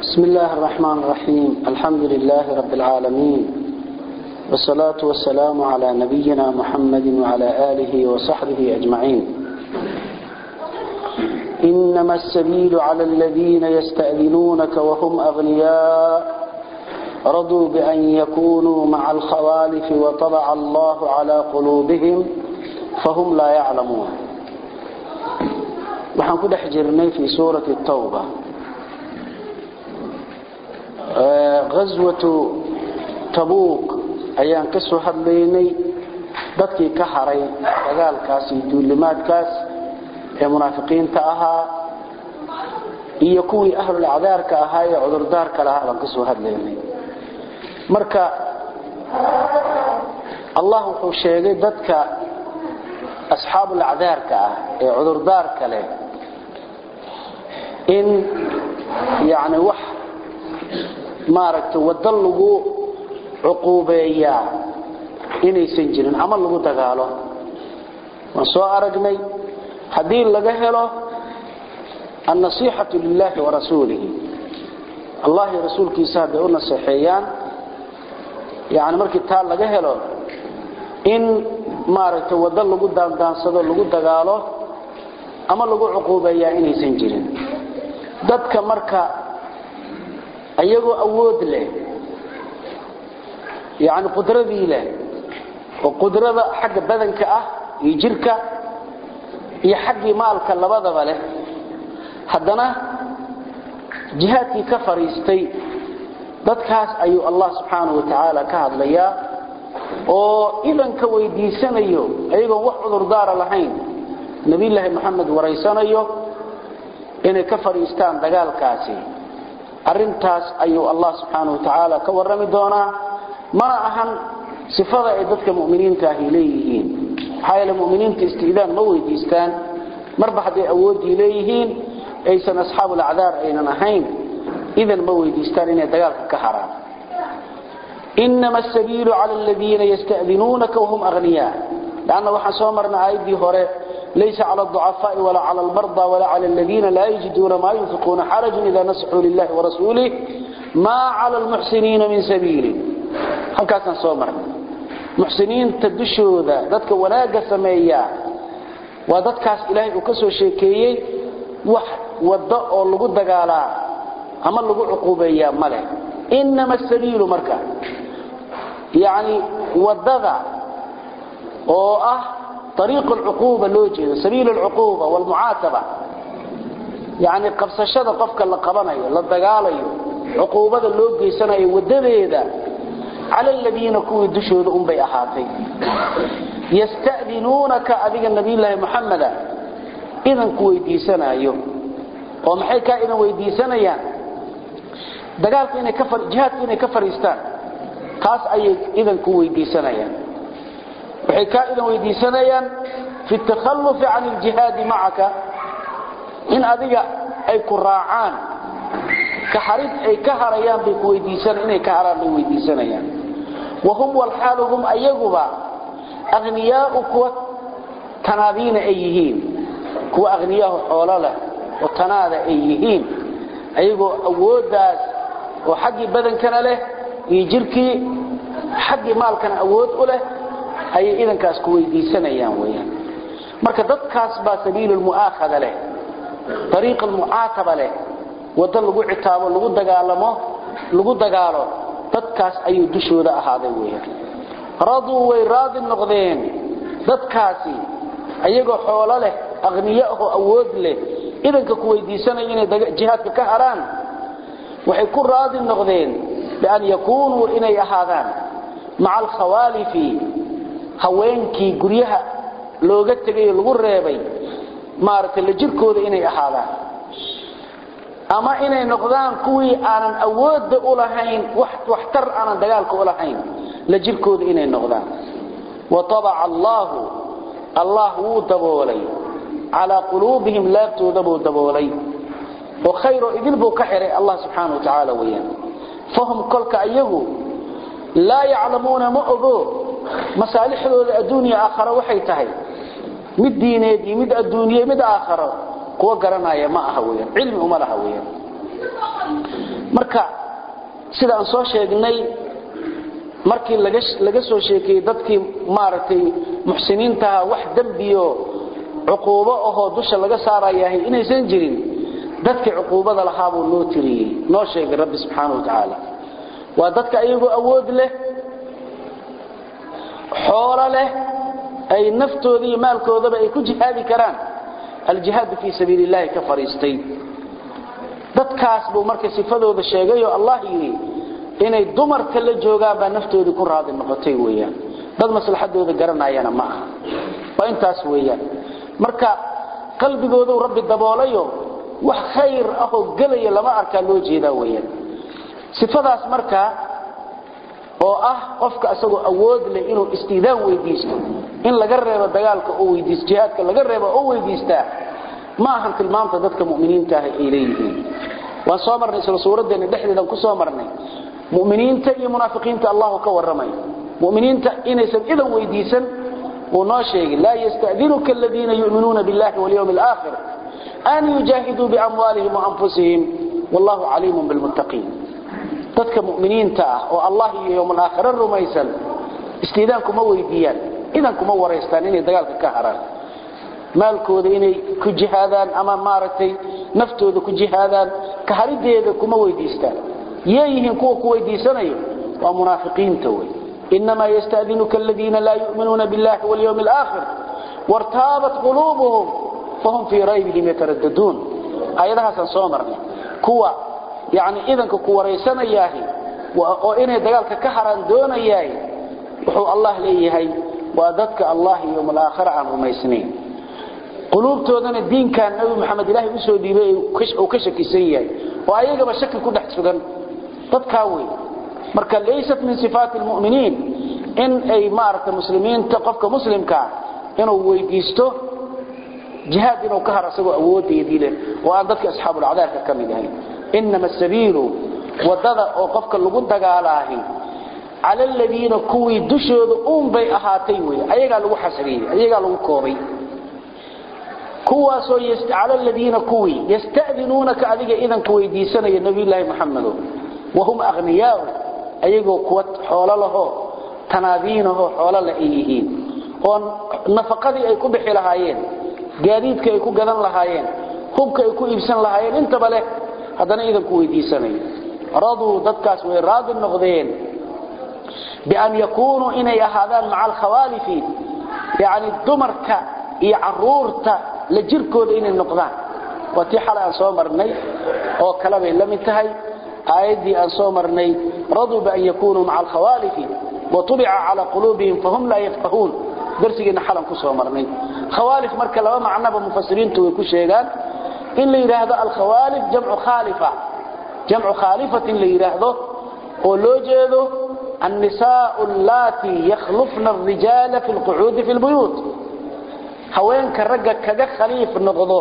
بسم الله الرحمن الرحيم الحمد لله رب العالمين والصلاة والسلام على نبينا محمد وعلى آله وصحبه أجمعين إنما السبيل على الذين يستأذنونك وهم أغنياء رضوا بأن يكونوا مع الخوالف وطبع الله على قلوبهم فهم لا يعلمون waxaan ku dhex jirnay fii suurati tawba ghaswatu tabuuq ayaan ka soo hadlaynay dadkii ka haray dagaalkaas iyo duulimaadkaas ee munaafiqiinta ahaa iyo kuwii ahlulacdaarka ahaa ee cudurdaarka lahaa baan ka soo hadlaynay marka allah wuxuu sheegay dadka asxaabulacdaarka ah ee cudurdaarka leh in yani wax maaragtay waddo lagu cuquubeeyaa inaysan jirin ama lagu dagaalo waan soo aragnay haddii laga helo annasiixatu lilahi warasuulihi allah iyo rasuulkiisa hadday u naseexeeyaan yani markii taa laga helo in maaragtay waddo lagu daandaansado lagu dagaalo ama lagu cuquubeeyaa inaysan jirin dadka marka iyagoo awood leh yani qudradii leh oo qudrada xagga badanka ah iyo jirka iyo xaggii maalka labadaba leh haddana jihaadkii ka fadhiistay dadkaas ayuu allah subxaanahu wa tacaala ka hadlayaa oo idanka weydiisanayo ayagoon wax cudurdaara lahayn nebiyulaahi moxamed waraysanayo inay ka fadhiistaan dagaalkaasi arintaas ayuu allah subxaanahu wa tacaala ka warrami doonaa mana ahan sifada ay dadka muminiinta ahi leeyihiin maxaa yeele muminiinta istidaan ma weydiistaan marba hadday awooddii leeyihiin aysan asxaabulacdaar aynan ahayn idan ma weydiistaan inay dagaalka ka haraan inama asabiilu cala aladiina yastadinuunaka wahum aghniyaa lanna waxaan soo marnay aayaddii hore laysa cala alducafaai walaa cala almarda walaa cala aladiina laa yajiduuna maa yunfiquuna xarajun ida nasaxuu lilahi warasuulih maa cala almuxsiniina min sabiilin halkaasaan soo marnay muxsiniinta dushooda dadka wanaagga sameeya waa dadkaas ilaahay uu ka soo sheekeeyey wax waddo oo lagu dagaalaa ama lagu cuquubeeyaa ma leh inama asabiilu marka yani wadada oo ah ariiq alcuquuba loo jeedo sabiil alcuquuba walmucaataba yani qabsashada qofka la qabanayo la dagaalayo cuquubada loo geysanayo wadadeeda cala aladiina kuwii dushooda unbay ahaatay yastadinuunaka adiga nabiyulaahi muxameda idanku weydiisanayo oo maxay kaa idan weydiisanayaan dagaalka inay ka jihaadka inay ka fariistaan taas ayay idanku weydiisanayaan waxay kaa idan weydiisanayaan fi takhallufi can iljihaadi macaka in adiga ay ku raacaan ka harid ay ka harayaan bay ku weydiisan inay ka haraan bay weydiisanayaan wahum walxaalu hum ayaguba akhniyaau kuwa tanaadiina ay yihiin kuwa akhniyaahu xoolo leh oo tanaada ay yihiin ayagoo awooddaas oo xaggii badankana leh iyo jirkii xaggii maalkana awood u leh ayay idankaas ku weydiisanayaan weyaan marka dadkaas baa sabiilu lmu'aakhada leh ariiq almucaataba leh waddo lagu citaabo lagu dagaalamo lagu dagaalo dadkaas ayuu dushooda ahaaday weyaan raduu way raadi noqdeen dadkaasi ayagoo xoolo leh aqniyo ahoo awood leh idanka ku weydiisanaya inay jihaadka ka haraan waxay ku raadi noqdeen bian yakuunuu inay ahaadaan maca alkhawaalifi haweenkii guryaha looga tegay lagu reebay maaragtay la jirkooda inay ahaadaan ama inay noqdaan kuwii aanan awoodda u lahayn waxtar aanan dagaalka u lahayn la jirkooda inay noqdaan watabaca allaahu allah wuu daboolay calaa quluubihim laabtooda buu daboolay oo khayroo idil buu ka xihay allah subxaana wa tacaala weyaan fahum kolka iyagu laa yaclamuuna ma ogo masaalixdooda adduunya aakharo waxay tahay mid diineed iyo mid adduunye mid aakharo kuwa garanaya ma aha weyaan cilmi uma laha weyaan marka sida aan soo sheegnay markii laga laga soo sheekiyay dadkii maaragtay muxsiniinta wax dambiyo cuquubo ahoo dusha laga saarayahay inaysan jirin dadkii cuquubada lahaa buu noo tiriyey noo sheegay rabbi subxaanahu wa tacaala waa dadka ayagoo awood leh xoolo leh ay naftooda iyo maalkoodaba ay ku jihaadi karaan aljihaadu fii sabiili illahi ka fadhiistay dadkaas buu marka sifadooda sheegay oo allah yidhi inay dumarka la joogaan baa naftoodii ku raadi noqotay weeyaan dad maslaxadooda garanayana ma aha waa intaas weeyaan marka qalbigoodu rabbi daboolayo wax khayr ah oo gelaya lama arkaa loo jeedaa weeyaan sifadaas marka oo ah qofka asagoo awood leh inuu istiidaan weydiisto in laga reebo dagaalka oo weydiisto jihaadka laga reebo oo weydiistaa ma ahan tilmaamta dadka mu'miniinta ah ay leeyihiin waan soo marnay isla suuradeena dhexdeedan ku soo marnay mu'miniinta iyo munaafiqiinta allahu ka warramay mu'miniinta inaysan idan weydiisan uu noo sheegay laa yasta'dinuka aladiina yu'minuuna billahi walyawmi alaakhir an yujaahiduu biamwaalihim waanfusihim wallahu caliimun bilmuttaqiin dadka mu'miniinta ah oo allah iyo yowm alaakhira rumaysan istiidaan kuma weydiiyaan idan kuma waraystaan inay dagaalka ka haraan maalkooda inay ku jihaadaan ama maaragtay naftooda ku jihaadaan ka harideeda kuma weydiistaan yeeyihiin kuwa ku weydiisanayo waa munaafiqiinta wey inamaa yastadinuka aladiina laa yu'minuuna biاllahi walyawmi alaakhir wartaabat quluubuhum fahum fii raybihim yataraddaduun aayadahaasaan soo marnay kuwa yani idanka ku waraysanayaahi oo inay dagaalka ka haraan doonayaay wuxuu allah leeyahay waa dadka allah iyo yowm alaakhira aan rumaysnayn quluubtoodana diinkan nabi maxamed ilaahay usoo dhiibay uu ka shakisan yahay oo ayagaba shaki ku dhex sugan dadkaa wey marka laysat min sifaati lmuminiin in ay maaragta muslimiinta qofka muslimkaa inuu weydiisto jihaad inuu ka har asagoo awoodeedii leh oo aan dadka asxaabulacdaarka ka mid ahayn inama sabiilu wadada oo qofka lagu dagaalaahi cala aladiina kuwii dushooda uun bay ahaatay wey ayagaa lagu xasriyey ayagaa lagu koobay kuwaasoo cala aladiina kuwii yasta'dinuunaka adiga idanka weydiisanaya nabiyulaahi maxamedo wahum akhniyaau ayagoo kuwa xoolo lahoo tanaadiinahoo xoolo la ay yihiin oo nafaqadii ay ku bixi lahaayeen gaadiidka ay ku gadan lahaayeen hubka ay ku iibsan lahaayeen intaba leh haddana idanku weydiisanayo raduu dadkaas way raadi noqdeen bian yakuunuu inay ahaadaan maca alkhawaalifi yani dumarka iyo caruurta la jirkooda inay noqdaan waa tii xalay aan soo marnay oo kale bay la mid tahay aayaddii aan soo marnay raduu bian yakunuu maca alkhawaalifi watubica calaa quluubihim fahum laa yafqahuun darsigeena xalan ku soo marnay khawaalif marka laba macnoba mufasiriintu way ku sheegaan in la yidhaahdo alkhawaalif jamcu khaalifa jamcu khaalifatin la yidhaahdo oo loo jeedo النساء اللاتي يخلفن الرجال في القعود في البيوت haweenka ragga kaga khaliif noqdo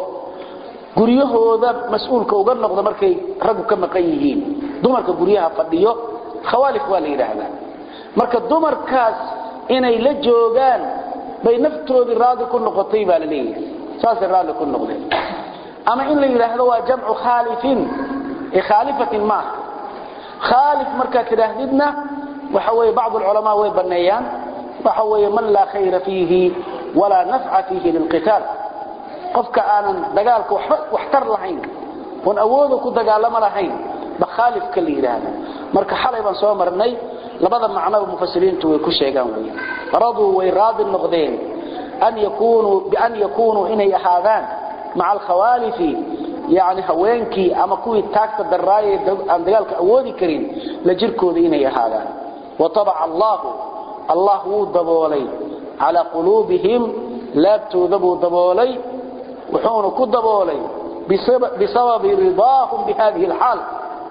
guryahooda mas'uulka uga noqdo markay raggu ka maqan yihiin dumarka guryaha fadhiyo khawaalif waa la yidhaahdaa marka dumarkaas inay la joogaan bay naftoodii raadi ku noqotay baa la leeyahay saasay raadi ku noqdeen ama in la yidhaahdo waa jamcu khaalifin ee khaalifatin maaha khaalif markaad tidhaahdidna waxa weeye bacd ulculamaa way banneeyaan waxa weeye man laa khayra fiihi walaa nafca fiihi lilqitaal qofka aanan dagaalka waxba waxtar lahayn oon awooda ku dagaalamo lahayn ba khaalifka la yidhaahda marka xalay baan soo marnay labada macnoba mufasiriintu way ku sheegaan wey raduu way raadi noqdeen an yakunuu bian yakunuu inay ahaadaan maca alkhawaalifi yani haweenkii ama kuwii taagta daraaye aan dagaalka awoodi karin la jirkooda inay ahaadaan watabaca allahu allah wuu daboolay calaa quluubihim laabtooda buu daboolay wuxuuna ku daboolay bisababi ridaahum bihadihi alxaal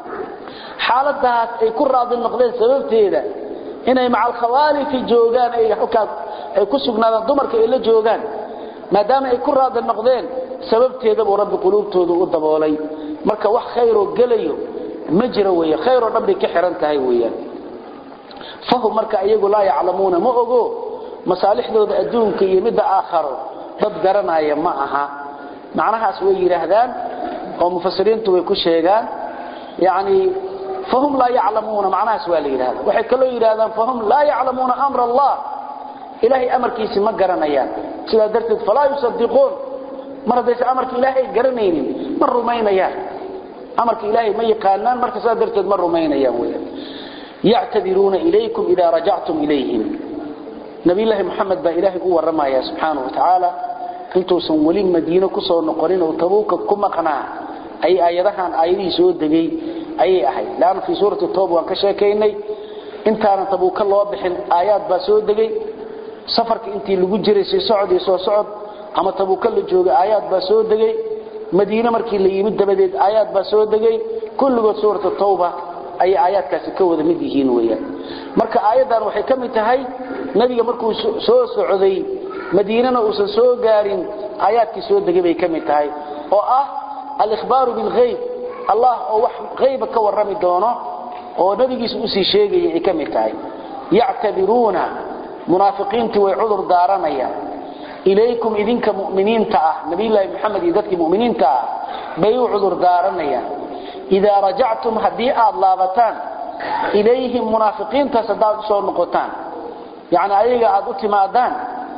xaaladaas ay ku raadi noqdeen sababteeda inay maca alkhawaalifi joogaan ay halkaas ay ku sugnaadaan dumarka ay la joogaan maadaama ay ku raadi noqdeen sababteeda buu rabbi quluubtooda u daboolay marka wax khayroo gelayo ma jiro weeye khayroo dhan bay ka xiran tahay weeyaan fahum marka iyagu laa yaclamuuna ma ogo masaalixdooda adduunka iyo midda aakharo dad garanaya ma aha macnahaas way yidhaahdaan oo mufasiriintu way ku sheegaan yacni fahum laa yaclamuuna macnahaas waa la yidhahda waxay kaloo yidhahdaan fahum laa yaclamuuna amra allah ilaahay amarkiisi ma garanayaan sidaa darteed falaa yusadiquun mar haddaysa amarka ilaahay garanaynin ma rumaynayaan amarka ilaahay ma yaqaanaan marka sidaa darteed ma rumaynayaan weyaan yactadiruuna ilaykum idaa rajactum ilayhim nabiyullaahi moxamed baa ilaahay u warramaya subxaanahu wa tacaala intuusan weli madiino ku soo noqonin oo tabuuka ku maqnaa ay aayadahan aayadihii soo degay ayay ahayd laanna fii suurati tooba waan ka sheekaynay intaanan tabuuka loo bixin aayaad baa soo degay safarka intii lagu jiray sii socod iyo soo socod ama tabuuka la joogay aayaad baa soo degay madiine markii la yimid dabadeed aayaad baa soo degay kulligood suurata tawba ayay aayaadkaasi ka wada mid yihiin weyaan marka aayaddan waxay ka mid tahay nebiga markuu soo socday madiinana uusan soo gaarin aayaadkii soo degay bay ka mid tahay oo ah alikhbaaru bilhayb allah oo wax hayba ka warrami doono oo nebigiisa usii sheegaya ay ka mid tahay yactabiruuna munaafiqiintii way cudur daaranayaan ilaykum idinka muminiinta ah nabiyulaahi maxamed iyo dadkii muminiinta ah bay u cudur daaranayaan idaa rajactum haddii aad laabataan ilayhim munaafiqiintaas haddaad usoo noqotaan yani ayaga aad u timaadaan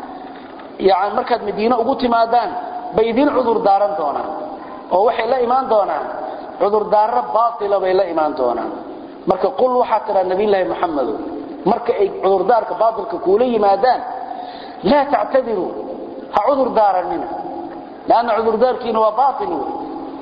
yani markaad madiine ugu timaadaan bay idin cudur daaran doonaan oo waxay la imaan doonaan cudurdaaro baaila bay la imaan doonaan marka qul waxaa tidhaa nabiyulaahi maxamedo marka ay cudurdaarka baailka kuula yimaadaan laa tactadiruu ha cudur daaranina lanna cudurdaarkiina waa baail wey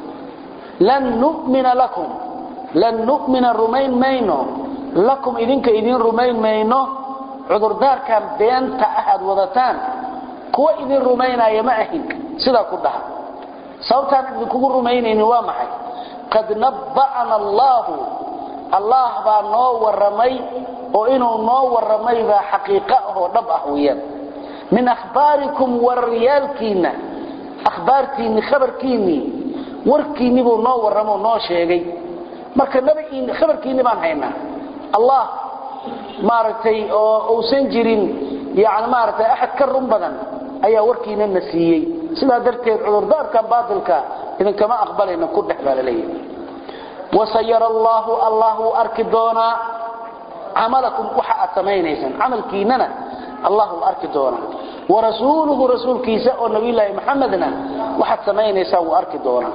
lan numina lakum lan numina rumayn mayno lakum idinka idin rumayn mayno cudurdaarkan beenta ah aad wadataan kuwa idin rumaynaya ma ahin sidaa ku dhaha sababtaan idinkugu rumaynaynin waa maxay qad nabba'ana allaahu allah baa noo warramay oo inuu noo warramay baa xaqiiqo ah oo dhab ah weeyaan min akhbaarikum wararyaalkiinna akhbaartiinni khabarkiinnii warkiinni buu noo warramo noo sheegay marka nabigiinni khabarkiinni baan haynaa allah maaragtay oo uusan jirin yani maaragtay axad ka run badan ayaa warkiina na siiyey sidaa darteed cudurdaarkan baatilka idinkama aqbalayna ku dhex baa la leeyahay wasayara allaahu allah wuu arki doonaa camalakum waxa aad samaynaysaan camalkiinana allah wuu arki doonaa warasuuluhu rasuulkiisa oo nabiyulaahi maxamedna waxaad samaynaysaan wuu arki doonaa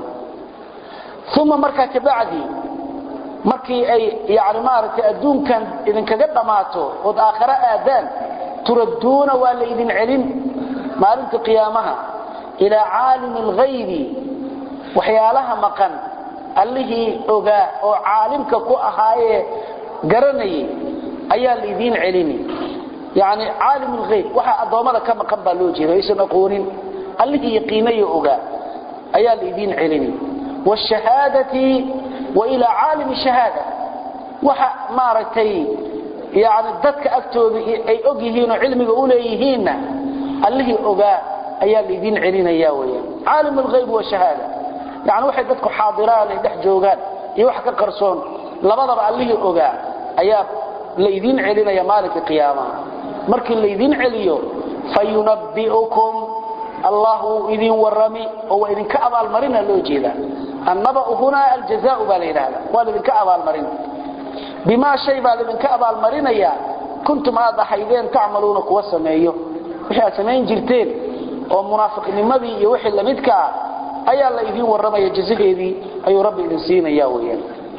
uma markaa kabacdi markii ay yani maaragtay adduunkan idinkaga dhammaato ood aakhare aadaan turadduuna waa la idin celin maalinta qiyaamaha ilaa caalimi alghaybi waxyaalaha maqan allihii ogaa oo caalimka ku ahaayee garanayay ayaa la idiin celini yani caalim lhayb waxa addoommada ka maqan baa loo jeeda aysan aqoonin allihii yaqiinayo ogaa ayaa la idiin celini wshahaadati wa ilaa caalimi shahaada waxa maaragtay yani dadka agtooda ay og yihiinoo cilmiga u leeyihiinna allihii ogaa ayaa laydin celinaya weyaan caalim alhayb washahaada yani waxay dadku xaadiraan ay dhex joogaan iyo wax ka qarsoon labadaba allihii ogaa ayaa laydin celinaya maalinka qiyaamaha markii laydin celiyo fayunabbi'ukum allah wuu idin warami oo waa idinka abaalmarina loo jeedaa annaba'u hunaa aljazaau baa la yidhahda waa laydinka abaalmarin bimaa shay baa laydinka abaalmarinayaa kuntum aad ahaydeen tacmaluuna kuwa sameeyo wixii aad samayn jirteen oo munaafiqnimadii iyo wixii lamidka ah ayaa la idin warramaya jazaheedii ayuu rabbi idin siinaya weyaan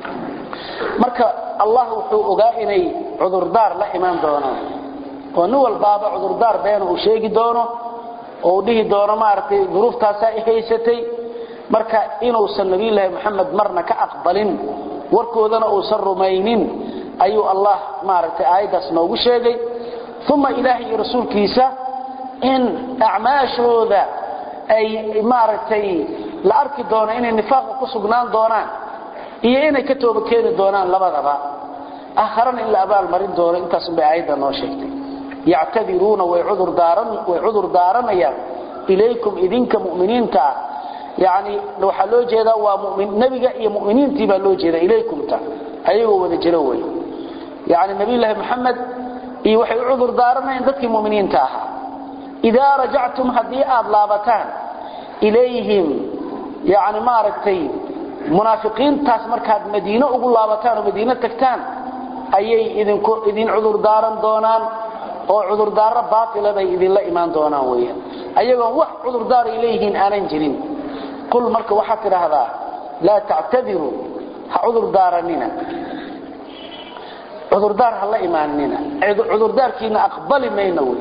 marka allah wuxuu ogaa inay cudurdaar la imaan doonaan oo nin walbaaba cudurdaar beena uu sheegi doono oo uu dhihi doono maaragtay duruuftaasaa i haysatay marka inuusan nabiyulaahi moxamed marna ka aqbalin warkoodana uusan rumaynin ayuu allah maaragtay aayaddaas noogu sheegay uma ilaahay iyo rasuulkiisa in acmaashooda ay maaragtay la arki doono inay nifaaqa ku sugnaan doonaan iyo inay ka tooba keeni doonaan labadaba aakharana in la abaalmarin doono intaasunbay aayadda noo sheegtay yactadiruuna way cudur daaranayaan ilaykum idinka muminiinta ah yani waxaa loo jeedaa waa nebiga iyo muminiintii baa loo jeeda ilaykumta ayagoo wada jiro wey yani nabiyulaahi maxamed iyo waxay u cudur daaranayaan dadkii muminiinta ahaa idaa rajactum haddii aad laabataan ilayhim yani maaragtay munaafiqiintaas markaad madiino ugu laabataan oo madiino tagtaan ayay idinku idin cudurdaaran doonaan oo cudurdaaro baatila bay idinla imaan doonaan weeyaan ayagoon wax cudurdaar ay leeyihiin aanan jirin qul marka waxaad tidhaahdaa laa tactadiruu ha cudurdaaranina cudurdaar ha la imaanina cudurdaarkiina aqbali mayno wey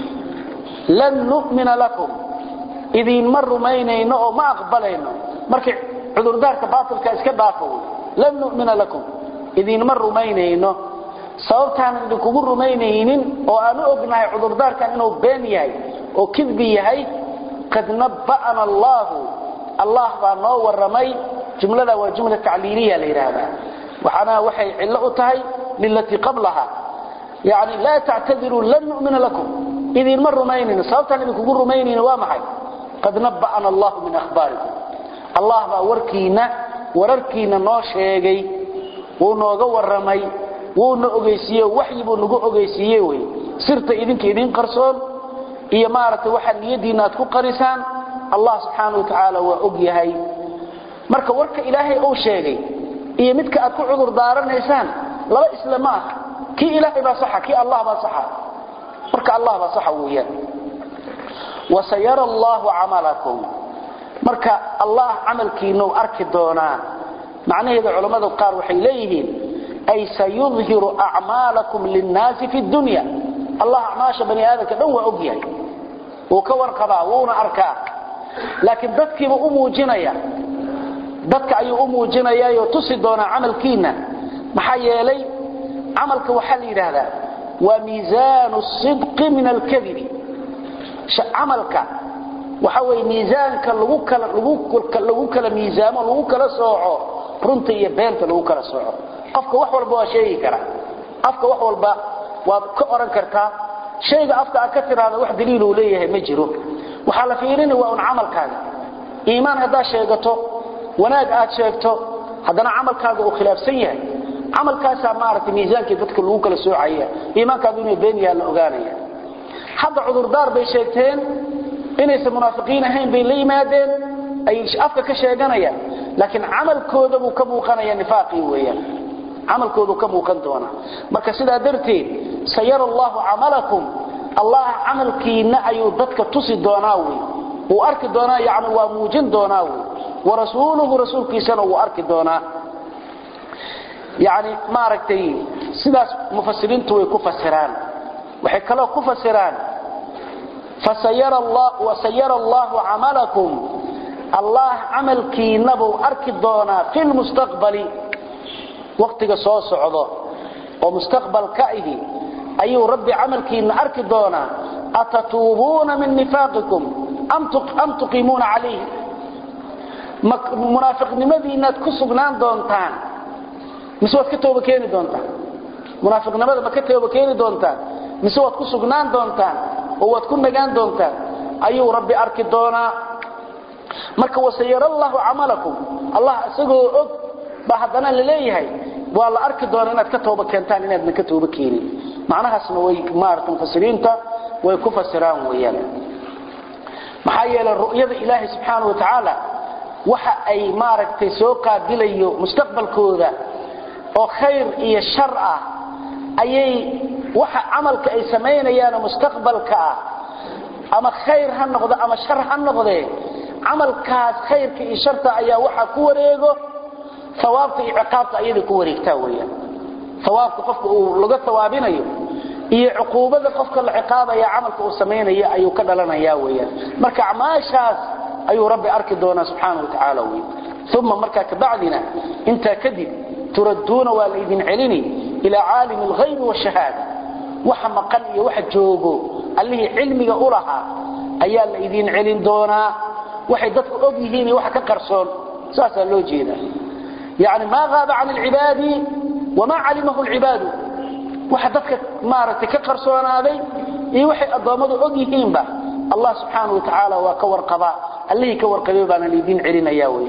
lan nu'mina lakum idiinma rumaynayno oo ma aqbalayno markii cudurdaarka baatilka iska dhaafo wey lan nu'mina lakum idiinma rumaynayno sababtaanan idinkugu rumaynaynin oo aan u ognahay cudurdaarkan inuu been yahay oo kidbi yahay qad nabba'ana allaahu allah baa noo warramay jumlada waa jumla tacliiliya la yidhaahdaa waxaana waxay cillo u tahay lilatii qablaha yani laa tactadiruu lan nu'mina lakum idiinma rumaynayno sababtaan idinkugu rumaynayno waa maxay qad nabba'ana allahu min ahbaarikum allah baa warkiina wararkiina noo sheegay wuu nooga warramay wuuna ogeysiiye waxyi buu nagu ogeysiiye wey sirta idinka idin qarsoon iyo maaragtay waxa niyadiina aad ku qarisaan allah subxaana wa tacaala waa og yahay marka warka ilaahay uu sheegay iyo midka aad ku cudur daaranaysaan laba isla ma aha kii ilaahay baa saxa kii allah baa saxa marka allah baa saxa weeyaan wasayara allahu camalakum marka allah camalkiinau arki doonaa macnaheeda culammada qaar waxay leeyihiin ay sayudhiru acmaalakum linnaasi fi dunya allah acmaasha bani aadamka dhan waa og yahay wuu ka warqabaa wuuna arkaa laakiin dadkiiba u muujinaya dadka ayuu u muujinayaayoo tusi doonaa camalkiinna maxaa yeelay camalka waxaa la yidhaahdaa waa miisaanu sidqi min alkadibi camalka waxa weye miisaanka lagu kala lagu kala miisaamo lagu kala sooco runta iyo beenta lagu kala sooco qofka wax walba waa sheegi karaa afka wax walba waad ka oran kartaa shayga afka aad ka tiraahdo wax daliil uu leeyahay ma jiro waxaa la fiirini waa un camalkaaga iimaan haddaad sheegato wanaag aad sheegto haddana camalkaaga uu khilaafsan yahay camalkaasaa maaragtay miisaankii dadka lagu kala soocaya iimaankaadu inuu been yaha la ogaanaya hadda cudurdaar bay sheegteen inaysan munaafiqiin ahayn bay la yimaadeen ay afka ka sheeganayaan laakiin camalkooda buu ka muuqanaya nifaaqii weeyaan camalkoodu ka muuqan doona marka sidaa darteed sayara allahu camalakum allah camalkiina ayuu dadka tusi doonaa wey wuu arki doonaa yani waa muujin doonaa wey warasuuluhu rasuulkiisana wuu arki doonaa yani maaragtay sidaas mufasiriintu way ku fasiraan waxay kaloo ku fasiraan wasayara allahu camalakum allah camalkiinabuu arki doonaa fi lmustaqbali waqtiga soo socdo oo mustaqbalka ihi ayuu rabbi camalkiina arki doonaa atatuubuuna min nifaaqikum am tuqiimuuna calayhi munaafiqnimadiinaad ku sugnaan doontaan mise waad ka tooba keeni doontaan munaafiqnimada ma ka tooba keeni doontaan mise waad ku sugnaan doontaan oo waad ku nagaan doontaan ayuu rabbi arki doonaa marka wasayara allahu camalakum allah isagoo og baa haddana la leeyahay waa la arki doonaa inaad ka tooba keentaan inaadna ka tooba keenin macnahaasna way maarata mufasiriinta way ku fasiraan weeyaan maxaa yeelay ru'yada ilaahay subxaana wa tacaala waxa ay maaragtay soo qaabilayo mustaqbalkooda oo khayr iyo shar ah ayay waxa camalka ay samaynayaan mustaqbalka ah ama khayr ha noqdo ama shar ha noqdee camalkaas khayrka iyo sharta ayaa waxa ku wareego awaabta iyo ciqaabta ayada ku wareegtaa weyaan awaabka qofka uu laga awaabinayo iyo cuquubada qofka la ciqaabaya camalka uu samaynaya ayuu ka dhalanaya weyaan marka acmaashaas ayuu rabbi arki doonaa subxaana watacaala wey uma markaa kabacdina intaa kadib turadduuna waa laydin celini ilaa caalimi alghaybi washahaada waxa maqan iyo waxa joogo allihii cilmiga u lahaa ayaa la idin celin doonaa waxay dadku og yihiin iyo waxa ka qarsoon saasaa loo jeedaa yani maa aaba can alcibaadi wamaa calimahu lcibaadu waxa dadka maaragtay ka qarsoonaaday iyo waxay addoommadu og yihiinba allah subxaana wa tacaala waa ka warqabaa allihii ka warqabay baana laydin celinaya wey